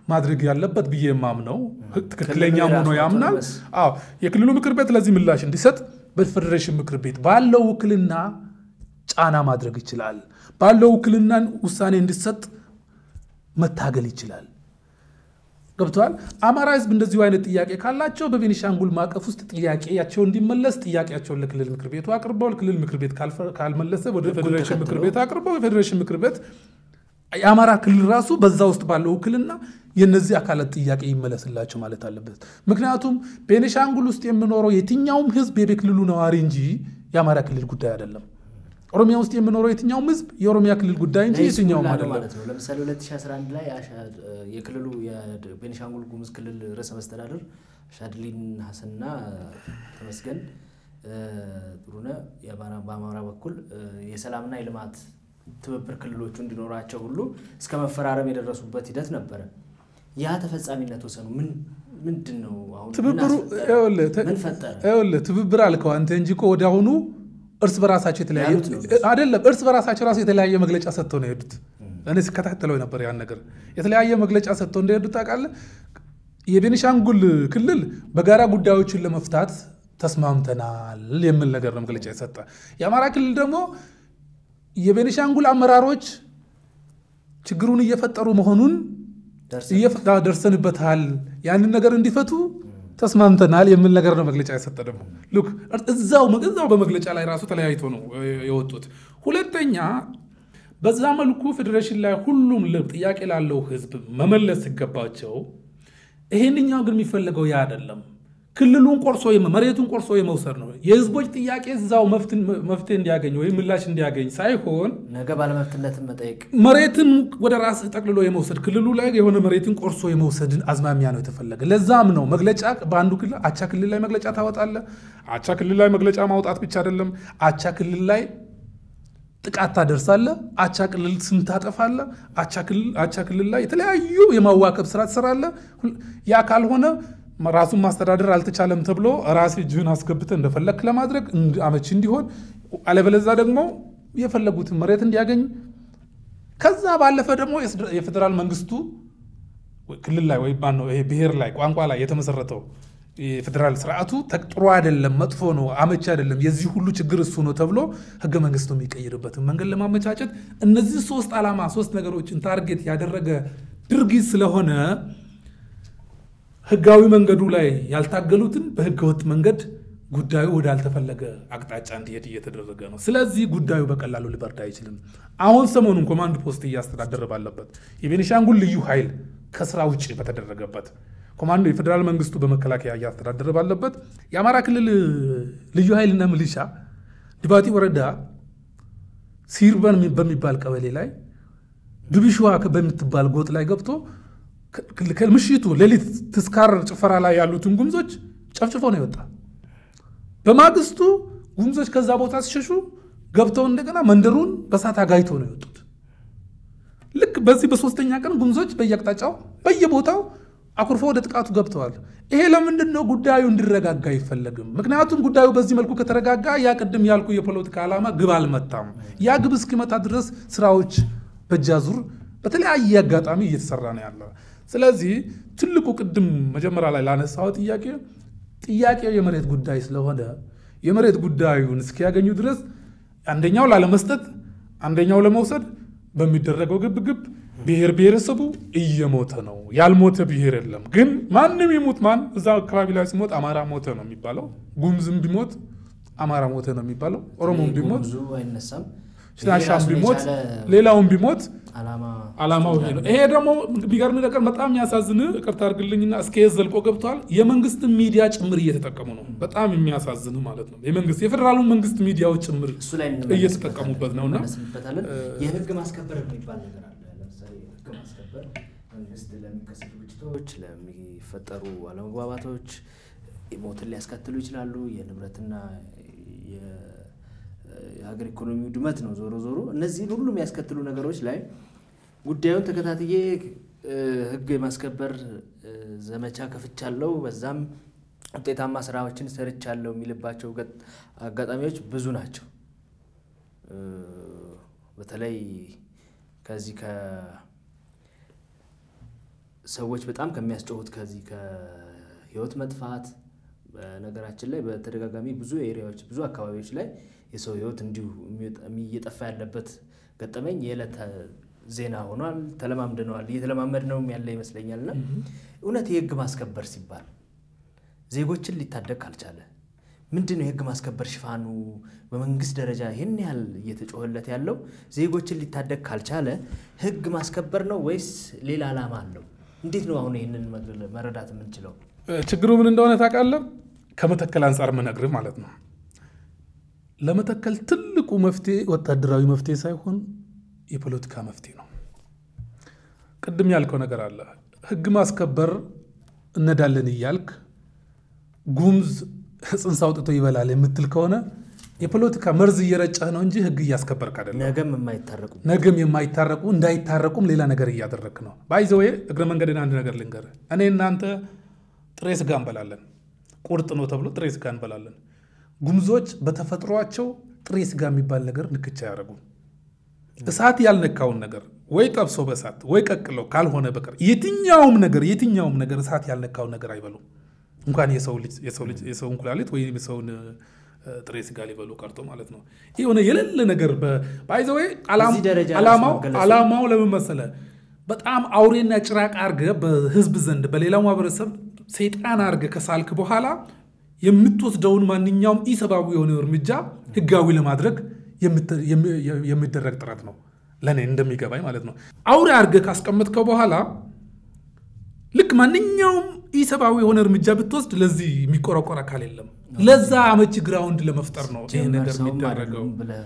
ማድረግ ያለበት ብዬ የማምነው ትክክለኛ ክልሉ ሆኖ የራሱ ያምናል። አውቶኖመስ አዎ የክልሉ ምክር ቤት ለዚህ ምላሽ እንዲሰጥ በፌዴሬሽን ምክር ቤት ባለው ውክልና ጫና ማድረግ ይችላል። ባለው ውክልና ውሳኔ እንዲሰጥ መታገል ይችላል። ገብተዋል። አማራ ህዝብ እንደዚሁ አይነት ጥያቄ ካላቸው በቤኒሻንጉል ማዕቀፍ ውስጥ ጥያቄያቸው እንዲመለስ ጥያቄያቸውን ለክልል ምክር ቤቱ አቅርበው ክልል ምክር ቤት ካልፈ- ካልመለሰ ወደ ህጉን ፌዴሬሽን ምክር ተከትሎ ቤት አቅርበው የፌዴሬሽን ምክር ቤት የአማራ ክልል ራሱ በዛ ውስጥ ባለው ውክልና የነዚህ አካላት ጥያቄ ይመለስላቸው ማለት አለበት። ምክንያቱም ቤኒሻንጉል ውስጥ የሚኖረው የትኛውም ህዝብ የክልሉ ነዋሪ እንጂ የአማራ ክልል ጉዳይ አይደለም። ኦሮሚያ ውስጥ የሚኖረው የትኛውም ህዝብ የኦሮሚያ ክልል ጉዳይ እንጂ የትኛውም ለይስሙላ ነው አይደለም። ማለት ነው። ለምሳሌ 2011 ላይ አሻ- የክልሉ የቤኒሻንጉል ጉሙዝ ክልል ርዕሰ መስተዳድር ሻድሊን ሀሰንና ተመስገን እ፣ ጥሩነህ የአማራ- በአማራ በኩል እ፣ የሰላምና የልማት ትብብር ክልሎቹ እንዲኖራቸው ሁሉ እስከ መፈራረም የደረሱበት ሂደት ነበረ። ያ ተፈጻሚነት ወሰኑ ምን ምንድን ነው? አሁን ምን ትብብሩ አስፈጠረ? ይኸውልህ፣ ተ- ምን ፈጠረ? ይኸውልህ ትብብር አልከው አንተ እንጂ እኮ ወዲያውኑ እርስ በራሳቸው የተለያየ ያሉት ነው። አይደለም፣ እርስ በራሳቸው ራሱ የተለያየ መግለጫ ሰጥተው ነው የሄዱት። እኔ ስከታተለው ነበር ያን ነገር። የተለያየ መግለጫ ሰጥተው እንደሄዱት ታውቃለህ። የቤኒሻንጉል ክልል በጋራ ጉዳዮችን ለመፍታት ተስማምተናል የሚል ነገር ነው መግለጫ የሰጠ። የአማራ ክልል ደግሞ የቤኒሻንጉል አመራሮች ችግሩን እየፈጠሩ መሆኑን ደርሰን እየፈ- ደርሰንበታል ያንን ነገር እንዲፈቱ ተስማምተናል የሚል ነገር ነው መግለጫ የሰጠ ደግሞ ሉክ እዛው እዛው በመግለጫ ላይ ራሱ ተለያይቶ ነው እ, የወጡት ሁለተኛ በዛ መልኩ ፌዴሬሽን ላይ ሁሉም ል- ጥያቄ ላለው ህዝብ መመለስ ሲገባቸው ይሄንኛው ግን የሚፈለገው ያ አይደለም ክልሉን ቆርሶ የመ- መሬቱን ቆርሶ የመውሰድ ነው የህዝቦች ጥያቄ እዛው መፍትን- መፍትሄ እንዲያገኝ ወይም ምላሽ እንዲያገኝ ሳይሆን ነገ ባለመብትነትን መጠየቅ መሬትን ወደ ራስ ጠቅልሎ የመውሰድ ክልሉ ላይ የሆነ መሬትን ቆርሶ የመውሰድን አዝማሚያ ነው የተፈለገ። ለዛም ነው መግለጫ በአንዱ ክልል አቻ ክልል ላይ መግለጫ ታወጣለ። አቻ ክልል ላይ መግለጫ ማውጣት ብቻ አይደለም፣ አቻ ክልል ላይ ጥቃት ታደርሳለ፣ አቻ ክልል ስም ታጠፋለ፣ አቻ ክልል- አቻ ክልል ላይ የተለያዩ የማዋከብ ስራ ትሰራለ። ሁል- ያ ካልሆነ ራሱን ማስተዳደር አልተቻለም ተብሎ ራስ እጅህን አስገብተ እንደፈለክ ለማድረግ እንድ- አመቺ እንዲሆን አለበለዛ ደግሞ የፈለጉትን መሬት እንዲያገኝ ከዛ ባለፈ ደግሞ የስድ- የፌዴራል መንግስቱ ወይ ክልል ላይ ወይ ማነው ይሄ ብሔር ላይ ቋንቋ ላይ የተመሰረተው የፌዴራል ስርዓቱ ተ- ጥሩ አይደለም፣ መጥፎ ነው፣ አመቺ አይደለም፣ የዚህ ሁሉ ችግር እሱ ነው ተብሎ ህገ መንግስቱ የሚቀይርበትን መንገድ ለማመቻቸት እነዚህ ሶስት ዓላማ ሶስት ነገሮችን ታርጌት ያደረገ ድርጊት ስለሆነ ህጋዊ መንገዱ ላይ ያልታገሉትን በህገወጥ መንገድ ጉዳዩ ወዳልተፈለገ አቅጣጫ እንዲሄድ እየተደረገ ነው። ስለዚህ ጉዳዩ በቀላሉ ሊበርድ አይችልም። አሁን ሰሞኑን ኮማንድ ፖስት እያስተዳደረ ባለበት የቤኒሻንጉል ልዩ ኃይል ከስራ ውጭ በተደረገበት ኮማንዶ የፌዴራል መንግስቱ በመከላከያ እያስተዳደረ ባለበት የአማራ ክልል ልዩ ኃይልና ሚሊሻ ድባጢ ወረዳ ሲርበን በሚባል ቀበሌ ላይ ድብሽዋ በምትባል ጎጥ ላይ ገብቶ ከ- ከምሽቱ ሌሊት ትስካር ጭፈራ ላይ ያሉትን ጉምዞች ጨፍጭፎ ነው የወጣ። በማግስቱ ጉምዞች ከዛ ቦታ ሲሸሹ ገብተው እንደገና መንደሩን በሳት አጋይቶ ነው የወጡት። ልክ በዚህ በሶስተኛ ቀን ጉምዞች በየአቅጣጫው በየቦታው አኩርፎ ወደ ጥቃቱ ገብተዋል። ይሄ ለምንድን ነው ጉዳዩ እንዲረጋጋ አይፈለግም? ምክንያቱም ጉዳዩ በዚህ መልኩ ከተረጋጋ ያ ቅድም ያልኩ የፖለቲካ ዓላማ ግብ አልመታም። ያ ግብ እስኪመታ ድረስ ስራዎች በእጅ አዙር በተለያየ አጋጣሚ እየተሰራ ነው ያለ። ስለዚህ ትልቁ ቅድም መጀመሪያ ላይ ላነሳው ጥያቄ ጥያቄው የመሬት ጉዳይ ስለሆነ የመሬት ጉዳዩን እስኪያገኙ ድረስ አንደኛው ላለመስጠት አንደኛው ለመውሰድ በሚደረገው ግብግብ ብሔር ብሔረሰቡ እየሞተ ነው። ያልሞተ ብሔር የለም። ግን ማንም ይሙት ማን እዛ አካባቢ ላይ ሲሞት አማራ ሞተ ነው የሚባለው። ጉምዝም ቢሞት አማራ ሞተ ነው የሚባለው። ኦሮሞም ቢሞት ብዙ አይነሳም። ሽናሻም ራሱን ቢሞት የቻለ ሌላውም ቢሞት ዓላማ ዓላማው ይሄ ነው። ይሄ ደግሞ ቢገርም ነገር በጣም የሚያሳዝን ይቅርታ አድርግልኝና እስከ የት ዘልቆ ገብተዋል። የመንግስትን ሚዲያ ጭምር እየተጠቀሙ ነው። በጣም የሚያሳዝን ማለት ነው። የመንግስት የፌዴራሉ መንግስት ሚዲያዎች ጭምር እሱ ላይ እየተጠቀሙበት ነውና እንመለስበታለን። የህግ ማስከበር የሚባል ነገር አለ። ለምሳሌ ህግ ማስከበር መንግስት ለሚከሰቱ ግጭቶች፣ ለሚፈጠሩ አለመግባባቶች ሞትን ሊያስከትሉ ይችላሉ። የንብረትና የ- የሀገር ኢኮኖሚ ውድመት ነው። ዞሮ ዞሮ እነዚህን ሁሉ የሚያስከትሉ ነገሮች ላይ ጉዳዩን ተከታትዬ እ፣ ህግ የማስከበር እ፣ ዘመቻ ከፍቻለሁ፣ በዛም ውጤታማ ስራዎችን ሰርቻለሁ የሚልባቸው ገጥ- አጋጣሚዎች ብዙ ናቸው። እ፣ በተለይ ከዚህ ሰዎች በጣም ከሚያስጨውት ከዚህ ከህይወት መጥፋት በነገራችን ላይ በተደጋጋሚ ብዙ ኤሪያዎች ብዙ አካባቢዎች ላይ የሰው ህይወት እንዲሁ እየጠፋ ያለበት ገጠመኝ የዕለት ዜና ሆኗል። ተለማምደነዋል። እየተለማመድ ነውም ያለ ይመስለኛል። እና እውነት የህግ ማስከበር ሲባል ዜጎችን ሊታደግ ካልቻለ ምንድን ነው የህግ ማስከበር ሽፋኑ? በመንግስት ደረጃ ይህን ያህል እየተጮኸለት ያለው ዜጎችን ሊታደግ ካልቻለ ህግ ማስከበር ነው ወይስ ሌላ ዓላማ አለው? እንዴት ነው አሁን ይህንን መረዳት የምንችለው? ችግሩ ምን እንደሆነ ታውቃለህ? ከመተከል አንጻር ምነግርህ ማለት ነው። ለመተከል ትልቁ መፍትሄ ወታደራዊ መፍትሄ ሳይሆን የፖለቲካ መፍትሄ ነው። ቅድም ያልከው ነገር አለ። ህግ ማስከበር እነዳለን እያልክ ጉምዝ ጽንስ አውጥቶ ይበላል የምትል ከሆነ የፖለቲካ መርዝ እየረጨህ ነው እንጂ ህግ እያስከበርክ አይደለም። ነገም የማይታረቁ ነገም የማይታረቁ እንዳይታረቁም ሌላ ነገር እያደረግክ ነው። ባይዘዌ እግረ መንገድን አንድ ነገር ልንገርህ። እኔ እናንተ ጥሬ ስጋ እንበላለን፣ ቁርጥ ነው ተብሎ ጥሬ ስጋ እንበላለን። ጉምዞች በተፈጥሯቸው ጥሬ ስጋ የሚባል ነገር ንክቻ አያደርጉም። እሳት ያልነካውን ነገር ወይ ጠብሶ በእሳት ወይ ቀቅለው ካልሆነ በቀር የትኛውም ነገር የትኛውም ነገር እሳት ያልነካውን ነገር አይበሉም። እንኳን የሰው ልጅ የሰው እንኩላሊት ወይም የሰውን ጥሬ ስጋ ሊበሉ ቀርቶ ማለት ነው። የሆነ የሌለ ነገር ባይዘዌ ዓላማው ለምን መሰለ? በጣም አውሬና ጭራቅ አርገ በህዝብ ዘንድ በሌላው ማህበረሰብ ሰይጣን አርገ ከሳልክ በኋላ የምትወስደውን ማንኛውም ኢሰብአዊ የሆነ እርምጃ ህጋዊ ለማድረግ የሚደረግ ጥረት ነው። ለእኔ እንደሚገባኝ ማለት ነው። አውሬ አርገ ካስቀመጥከው በኋላ ልክ ማንኛውም ኢሰብአዊ የሆነ እርምጃ ብትወስድ ለዚህ የሚቆረቆር አካል የለም። ለዛ አመቺ ግራውንድ ለመፍጠር ነው ይህ ነገር የሚደረገው።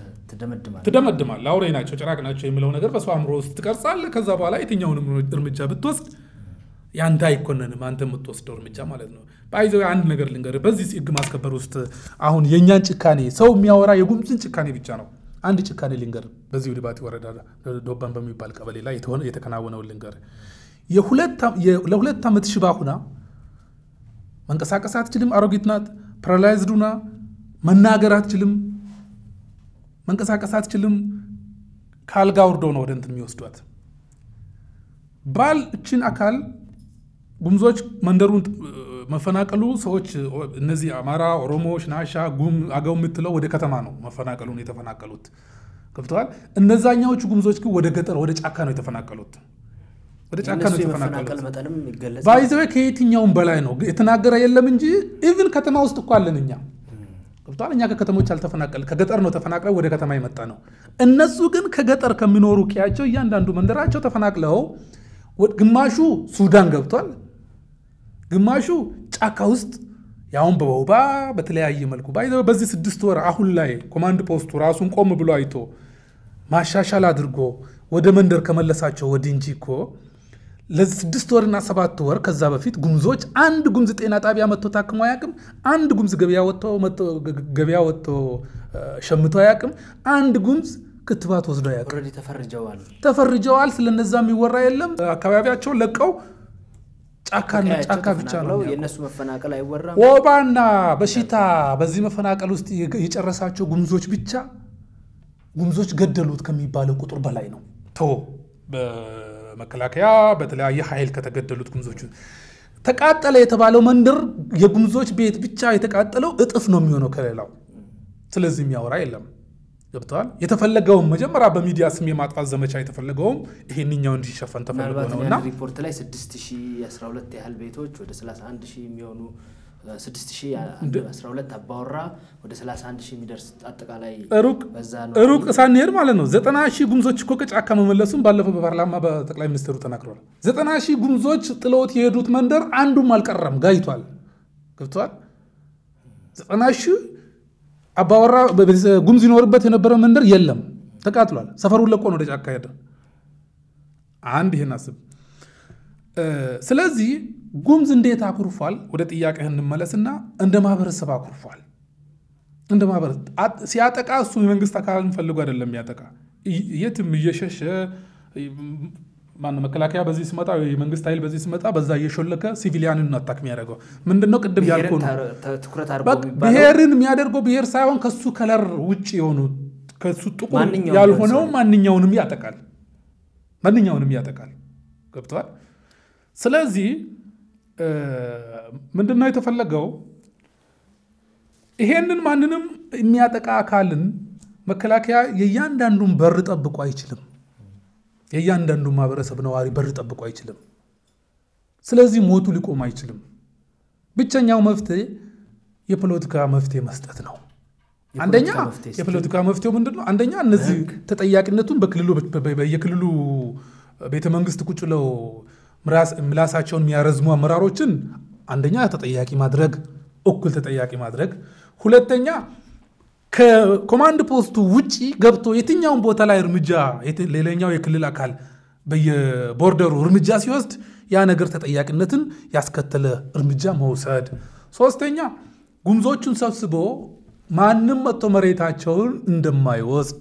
ትደመድማል። አውሬ ናቸው፣ ጭራቅ ናቸው የሚለው ነገር በሰው አእምሮ ውስጥ ትቀርጻለህ። ከዛ በኋላ የትኛውንም እርምጃ ብትወስድ ያንተ አይኮነንም፣ አንተ የምትወስደው እርምጃ ማለት ነው። በይዘ አንድ ነገር ልንገርህ፣ በዚህ ህግ ማስከበር ውስጥ አሁን የእኛን ጭካኔ ሰው የሚያወራ የጉምዝን ጭካኔ ብቻ ነው። አንድ ጭካኔ ልንገርህ፣ በዚሁ ዲባቲ ወረዳ ዶባን በሚባል ቀበሌ ላይ የተከናወነውን ልንገርህ። ለሁለት ዓመት ሽባ ሁና መንቀሳቀስ አትችልም። አሮጊት ናት። ፓራላይዝድ ሁና መናገር አትችልም። መንቀሳቀስ አትችልም። ከአልጋ ወርዶ ነው ወደ እንትን የሚወስዷት። ባል እችን አካል ጉምዞች መንደሩን መፈናቀሉ ሰዎች እነዚህ አማራ፣ ኦሮሞ፣ ሽናሻ፣ ጉም፣ አገው የምትለው ወደ ከተማ ነው መፈናቀሉን የተፈናቀሉት ገብተዋል። እነዛኛዎቹ ጉምዞች ግን ወደ ገጠር ወደ ጫካ ነው የተፈናቀሉት ወደ ጫካ ነው የተፈናቀሉት። ባይዘዌ ከየትኛውም በላይ ነው የተናገረ የለም እንጂ ኢቭን ከተማ ውስጥ እኮ አለን እኛ ገብተዋል። እኛ ከከተሞች አልተፈናቀል ከገጠር ነው ተፈናቅለው ወደ ከተማ የመጣ ነው። እነሱ ግን ከገጠር ከሚኖሩ ቄያቸው እያንዳንዱ መንደራቸው ተፈናቅለው ግማሹ ሱዳን ገብቷል፣ ግማሹ ጫካ ውስጥ ያሁን በወባ በተለያየ መልኩ ባይዘዌ በዚህ ስድስት ወር አሁን ላይ ኮማንድ ፖስቱ ራሱን ቆም ብሎ አይቶ ማሻሻል አድርጎ ወደ መንደር ከመለሳቸው ወዲህ እንጂ እኮ ለስድስት ወርና ሰባት ወር ከዛ በፊት ጉምዞች አንድ ጉምዝ ጤና ጣቢያ መጥቶ ታክሞ አያውቅም። አንድ ጉምዝ ገበያ ወጥቶ ሸምቶ አያውቅም። አንድ ጉምዝ ክትባት ወስዶ አያውቅም። ተፈርጀዋል ተፈርጀዋል። ስለነዛ የሚወራ የለም። አካባቢያቸውን ለቀው ጫካና ጫካ ብቻ ነው። የእነሱ መፈናቀል አይወራም። ወባና በሽታ በዚህ መፈናቀል ውስጥ የጨረሳቸው ጉምዞች ብቻ ጉምዞች ገደሉት ከሚባለው ቁጥር በላይ ነው። ቶ በመከላከያ በተለያየ ኃይል ከተገደሉት ጉምዞች ተቃጠለ የተባለው መንደር የጉምዞች ቤት ብቻ የተቃጠለው እጥፍ ነው የሚሆነው ከሌላው። ስለዚህ የሚያወራ የለም። ገብተዋል። የተፈለገውም መጀመሪያ በሚዲያ ስም የማጥፋት ዘመቻ የተፈለገውም ይሄንኛው እንዲሸፈን ተፈልጎ ምናልባት ነው እና ሪፖርት ላይ 6012 ያህል ቤቶች ወደ 31 ሺህ የሚሆኑ 6012 አባወራ ወደ 31 ሺህ የሚደርስ አጠቃላይ ሩቅ በዛ ነው ሩቅ ሳንሄድ ማለት ነው ዘጠና ሺህ ጉምዞች እኮ ከጫካ መመለሱም ባለፈው በፓርላማ በጠቅላይ ሚኒስትሩ ተናግረዋል። ዘጠና ሺህ ጉምዞች ጥለውት የሄዱት መንደር አንዱም አልቀረም፣ ጋይቷል። ገብተዋል። ዘጠና ሺህ አባወራ ጉምዝ ይኖርበት የነበረ መንደር የለም፣ ተቃጥሏል። ሰፈሩን ለቆ ነው ወደ ጫካ ሄደ። አንድ ይህን አስብ። ስለዚህ ጉምዝ እንዴት አኩርፏል? ወደ ጥያቄህ እንመለስና እንደ ማህበረሰብ አኩርፏል። እንደ ማህበረሰብ ሲያጠቃ እሱ የመንግስት አካልን ፈልጎ አይደለም የሚያጠቃ የትም እየሸሸ ማነው መከላከያ በዚህ ሲመጣ የመንግስት ኃይል በዚህ ሲመጣ በዛ እየሾለከ ሲቪሊያንን ነው አታክ የሚያደርገው። ምንድነው ቅድም ያልኩህ ነው። ትኩረት አድርጎ በቃ የሚባለው ብሔርን የሚያደርገው ብሔር ሳይሆን ከሱ ከለር ውጭ የሆኑ ከሱ ጥቁር ማንኛውም ያልሆነው ሰው። ማንኛውንም ያጠቃል። ማንኛውንም ያጠቃል። ገብተዋል። ስለዚህ ምንድነው የተፈለገው? ይሄንን ማንንም የሚያጠቃ አካልን መከላከያ የእያንዳንዱን በር ጠብቆ አይችልም። የእያንዳንዱ ማህበረሰብ ነዋሪ በር ጠብቆ አይችልም። ስለዚህ ሞቱ ሊቆም አይችልም። ብቸኛው መፍትሄ የፖለቲካ መፍትሄ መስጠት ነው። አንደኛ የፖለቲካ መፍትሄው ምንድን ነው? አንደኛ እነዚህ ተጠያቂነቱን በክልሉ የክልሉ ቤተ መንግስት ቁጭ ብለው ምላሳቸውን የሚያረዝሙ አመራሮችን አንደኛ ተጠያቂ ማድረግ፣ እኩል ተጠያቂ ማድረግ። ሁለተኛ ከኮማንድ ፖስቱ ውጪ ገብቶ የትኛውን ቦታ ላይ እርምጃ ሌላኛው የክልል አካል በየቦርደሩ እርምጃ ሲወስድ ያ ነገር ተጠያቂነትን ያስከተለ እርምጃ መውሰድ። ሶስተኛ ጉምዞቹን ሰብስቦ ማንም መጥቶ መሬታቸውን እንደማይወስድ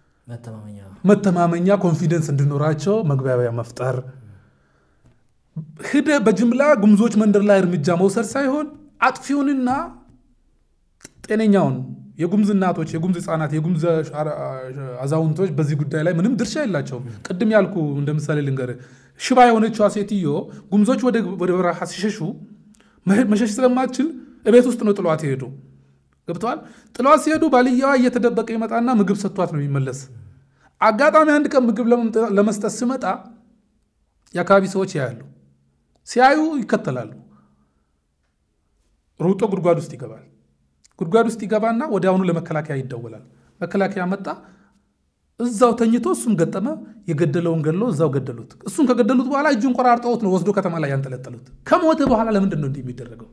መተማመኛ ኮንፊደንስ እንዲኖራቸው መግባቢያ መፍጠር። ሂደ በጅምላ ጉምዞች መንደር ላይ እርምጃ መውሰድ ሳይሆን አጥፊውንና ጤነኛውን የጉምዝ እናቶች፣ የጉምዝ ህፃናት፣ የጉምዝ አዛውንቶች በዚህ ጉዳይ ላይ ምንም ድርሻ የላቸውም። ቅድም ያልኩ እንደ ምሳሌ ልንገር፣ ሽባ የሆነችዋ ሴትዮ ጉምዞች ወደ በረሃ ሲሸሹ መሸሽ ስለማትችል እቤት ውስጥ ነው ጥሏት ይሄዱ። ገብተዋል። ጥሏት ሲሄዱ ባልየዋ እየተደበቀ ይመጣና ምግብ ሰጥቷት ነው የሚመለስ። አጋጣሚ አንድ ቀን ምግብ ለመስጠት ስመጣ የአካባቢ ሰዎች ያያሉ። ሲያዩ ይከተላሉ። ሩጦ ጉድጓድ ውስጥ ይገባል። ጉድጓድ ውስጥ ይገባና ወዲያውኑ ለመከላከያ ይደወላል። መከላከያ መጣ። እዛው ተኝቶ እሱም ገጠመ። የገደለውን ገድሎ እዛው ገደሉት። እሱን ከገደሉት በኋላ እጁን ቆራርጠውት ነው ወስዶ ከተማ ላይ ያንጠለጠሉት። ከሞተ በኋላ ለምንድን ነው እንዲህ የሚደረገው?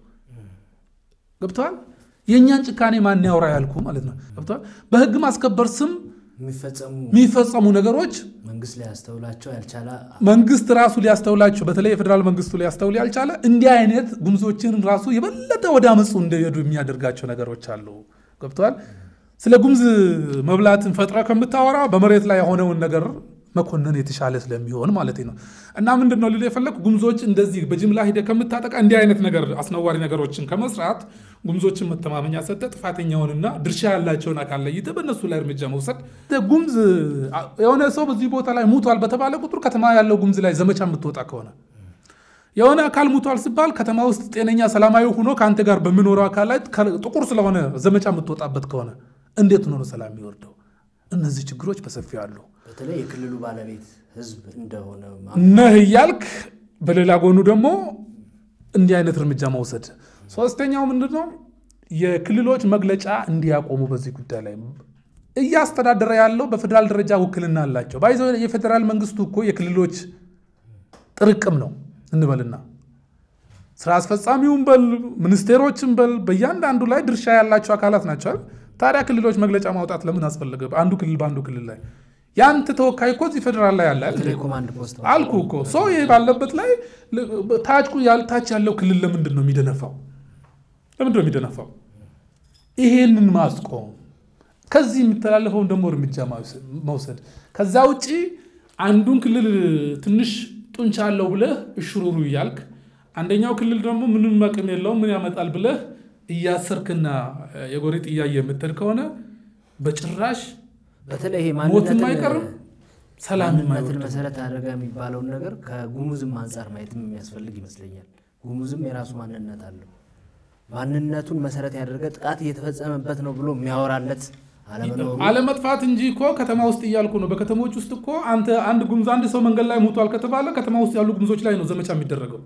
ገብተዋል። የእኛን ጭካኔ ማን ያውራ ያልኩ ማለት ነው። ገብተዋል። በህግ ማስከበር ስም የሚፈጸሙ ነገሮች መንግስት ሊያስተውላቸው ያልቻለ መንግስት ራሱ ሊያስተውላቸው በተለይ የፌዴራል መንግስቱ ሊያስተውል ያልቻለ እንዲህ አይነት ጉምዞችን ራሱ የበለጠ ወደ አመፁ እንደሄዱ የሚያደርጋቸው ነገሮች አሉ። ገብተዋል። ስለ ጉምዝ መብላትን ፈጥረ ከምታወራ በመሬት ላይ የሆነውን ነገር መኮንን የተሻለ ስለሚሆን ማለት ነው። እና ምንድን ነው ልል የፈለግ ጉምዞች እንደዚህ በጅምላ ሂደ ከምታጠቃ እንዲህ አይነት ነገር አስነዋሪ ነገሮችን ከመስራት ጉምዞችን መተማመኛ ሰጠ፣ ጥፋተኛውንና ድርሻ ያላቸውን አካል ለይተ በእነሱ ላይ እርምጃ መውሰድ። ጉምዝ የሆነ ሰው በዚህ ቦታ ላይ ሙቷል በተባለ ቁጥር ከተማ ያለው ጉምዝ ላይ ዘመቻ የምትወጣ ከሆነ የሆነ አካል ሙቷል ሲባል ከተማ ውስጥ ጤነኛ ሰላማዊ ሆኖ ከአንተ ጋር በሚኖረው አካል ላይ ጥቁር ስለሆነ ዘመቻ የምትወጣበት ከሆነ እንዴት ሆኖ ነው ሰላም የሚወርደው? እነዚህ ችግሮች በሰፊው አሉ። በተለይ የክልሉ ባለቤት ህዝብ እንደሆነ ነህ እያልክ በሌላ ጎኑ ደግሞ እንዲህ አይነት እርምጃ መውሰድ። ሶስተኛው ምንድን ነው? የክልሎች መግለጫ እንዲያቆሙ በዚህ ጉዳይ ላይ እያስተዳደረ ያለው በፌዴራል ደረጃ ውክልና አላቸው። ባይዘ የፌዴራል መንግስቱ እኮ የክልሎች ጥርቅም ነው እንበልና ስራ አስፈጻሚውን በል ሚኒስቴሮችን በል በእያንዳንዱ ላይ ድርሻ ያላቸው አካላት ናቸው። ታዲያ ክልሎች መግለጫ ማውጣት ለምን አስፈለገ? አንዱ ክልል በአንዱ ክልል ላይ የአንተ ተወካይ እኮ እዚህ ፌዴራል ላይ ያለ አልኩ እኮ ሰው ይሄ ባለበት ላይ ታች ታች ያለው ክልል ለምንድን ነው የሚደነፋው? ለምንድን ነው የሚደነፋው? ይሄንን ማስቆም ከዚህ የሚተላለፈውን ደግሞ እርምጃ መውሰድ። ከዛ ውጭ አንዱን ክልል ትንሽ ጡንቻ አለው ብለህ እሽሩሩ እያልክ አንደኛው ክልል ደግሞ ምንም አቅም የለውም ምን ያመጣል ብለህ እያሰርክና የጎሪጥ እያየ የምትል ከሆነ በጭራሽ በተለይ ይሄ ሞትም አይቀርም ሰላም ማንነትን መሰረት አደረገ የሚባለውን ነገር ከጉሙዝም አንጻር ማየትም የሚያስፈልግ ይመስለኛል። ጉሙዝም የራሱ ማንነት አለው። ማንነቱን መሰረት ያደረገ ጥቃት እየተፈጸመበት ነው ብሎ የሚያወራለት አለመኖሩ አለመጥፋት እንጂ እኮ ከተማ ውስጥ እያልኩ ነው። በከተሞች ውስጥ እኮ አንተ አንድ ጉሙዝ አንድ ሰው መንገድ ላይ ሞቷል ከተባለ ከተማ ውስጥ ያሉ ጉሙዞች ላይ ነው ዘመቻ የሚደረገው።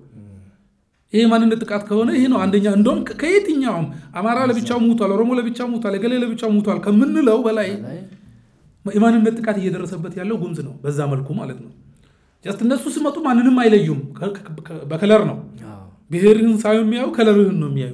ይሄ ማንነት ጥቃት ከሆነ ይሄ ነው አንደኛ። እንደውም ከየትኛውም አማራ ለብቻው ሙቷል፣ ኦሮሞ ለብቻው ሙቷል፣ የገሌ ለብቻው ሙቷል ከምንለው በላይ የማንነት ጥቃት እየደረሰበት ያለው ጉሙዝ ነው። በዛ መልኩ ማለት ነው። ጀስት እነሱ ሲመጡ ማንንም አይለዩም። በከለር ነው ብሔርህን ሳይሆን የሚያዩ ከለርህን ነው የሚያዩ።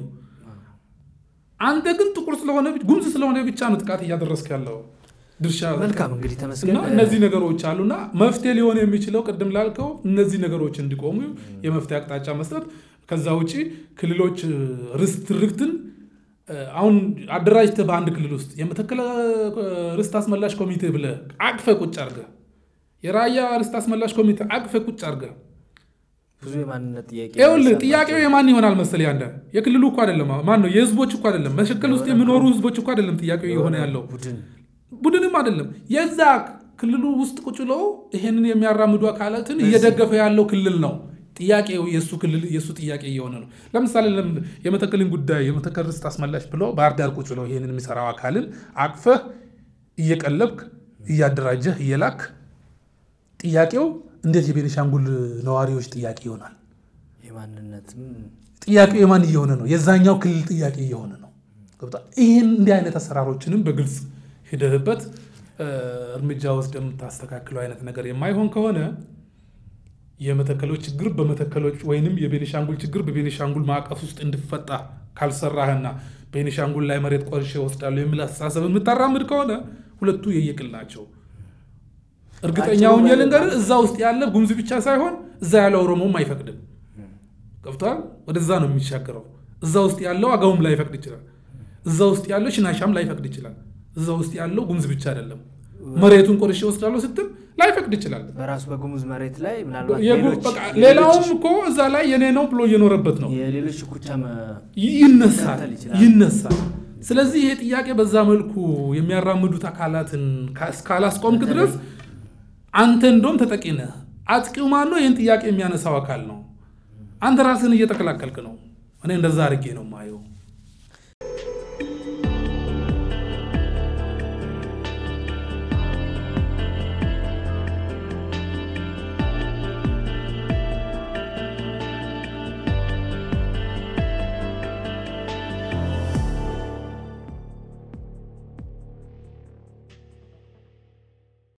አንተ ግን ጥቁር ስለሆነ ጉሙዝ ስለሆነ ብቻ ነው ጥቃት እያደረስክ ያለው ድርሻ። መልካም እንግዲህ ተመስገን። እነዚህ ነገሮች አሉና መፍትሄ ሊሆን የሚችለው ቅድም ላልከው እነዚህ ነገሮች እንዲቆሙ የመፍትሄ አቅጣጫ መስጠት። ከዛ ውጭ ክልሎች ርስት ትርክትን አሁን አደራጅተህ በአንድ ክልል ውስጥ የመተከል ርስት አስመላሽ ኮሚቴ ብለህ አቅፈህ ቁጭ አድርገህ የራያ ርስት አስመላሽ ኮሚቴ አቅፈህ ቁጭ አድርገህ ብዙ የማንነት ጥያቄ ይኸውልህ ጥያቄው የማን ይሆናል መሰለህ? ያንተ የክልሉ እኮ አይደለም። ማን ነው? የህዝቦች እኮ አይደለም። መሸከል ውስጥ የሚኖሩ ህዝቦች እኮ አይደለም ጥያቄው የሆነ ያለው ቡድን ቡድንም አይደለም። የዛ ክልሉ ውስጥ ቁጭ ብሎ ይሄንን የሚያራምዱ አካላትን እየደገፈ ያለው ክልል ነው። ጥያቄው የእሱ ክልል የእሱ ጥያቄ እየሆነ ነው። ለምሳሌ የመተከልን ጉዳይ የመተከል ርስት አስመላሽ ብሎ ባህር ዳር ቁጭ ብሎ ይህንን የሚሰራው አካልን አቅፈህ እየቀለብክ እያደራጀህ እየላክ ጥያቄው እንዴት የቤኒሻንጉል ነዋሪዎች ጥያቄ ይሆናል? የማንነትም ጥያቄው የማን እየሆነ ነው? የዛኛው ክልል ጥያቄ እየሆነ ነው። ይህን እንዲህ አይነት አሰራሮችንም በግልጽ ሂደህበት እርምጃ ወስደ የምታስተካክለው አይነት ነገር የማይሆን ከሆነ የመተከሎች ችግር በመተከሎች ወይንም የቤኒሻንጉል ችግር በቤኒሻንጉል ማዕቀፍ ውስጥ እንዲፈታ ካልሰራህና ቤኒሻንጉል ላይ መሬት ቆርሼ ወስዳለሁ የሚል አስተሳሰብ የምታራምድ ከሆነ ሁለቱ የየቅል ናቸው። እርግጠኛ ሆኜ ልንገርህ፣ እዛ ውስጥ ያለ ጉሙዝ ብቻ ሳይሆን እዛ ያለ ኦሮሞም አይፈቅድም። ገብቷል? ወደዛ ነው የሚሻገረው። እዛ ውስጥ ያለው አገውም ላይፈቅድ ይችላል። እዛ ውስጥ ያለው ሽናሻም ላይፈቅድ ይችላል። እዛ ውስጥ ያለው ጉሙዝ ብቻ አይደለም። መሬቱን ቆርሼ ወስዳለሁ ስትል ላይፈቅድ ይችላል። በራሱ በጉሙዝ መሬት ላይ ምናልባት ሌላውም እኮ እዛ ላይ የኔ ነው ብሎ እየኖረበት ነው። የሌሎች ሽኩቻ ይነሳል ይነሳል። ስለዚህ ይሄ ጥያቄ በዛ መልኩ የሚያራምዱት አካላትን እስካላስቆምክ ድረስ አንተ እንደውም ተጠቂ ነህ። አጥቂው ማን ነው? ይህን ጥያቄ የሚያነሳው አካል ነው። አንተ ራስህን እየተከላከልክ ነው። እኔ እንደዛ አድርጌ ነው ማየው።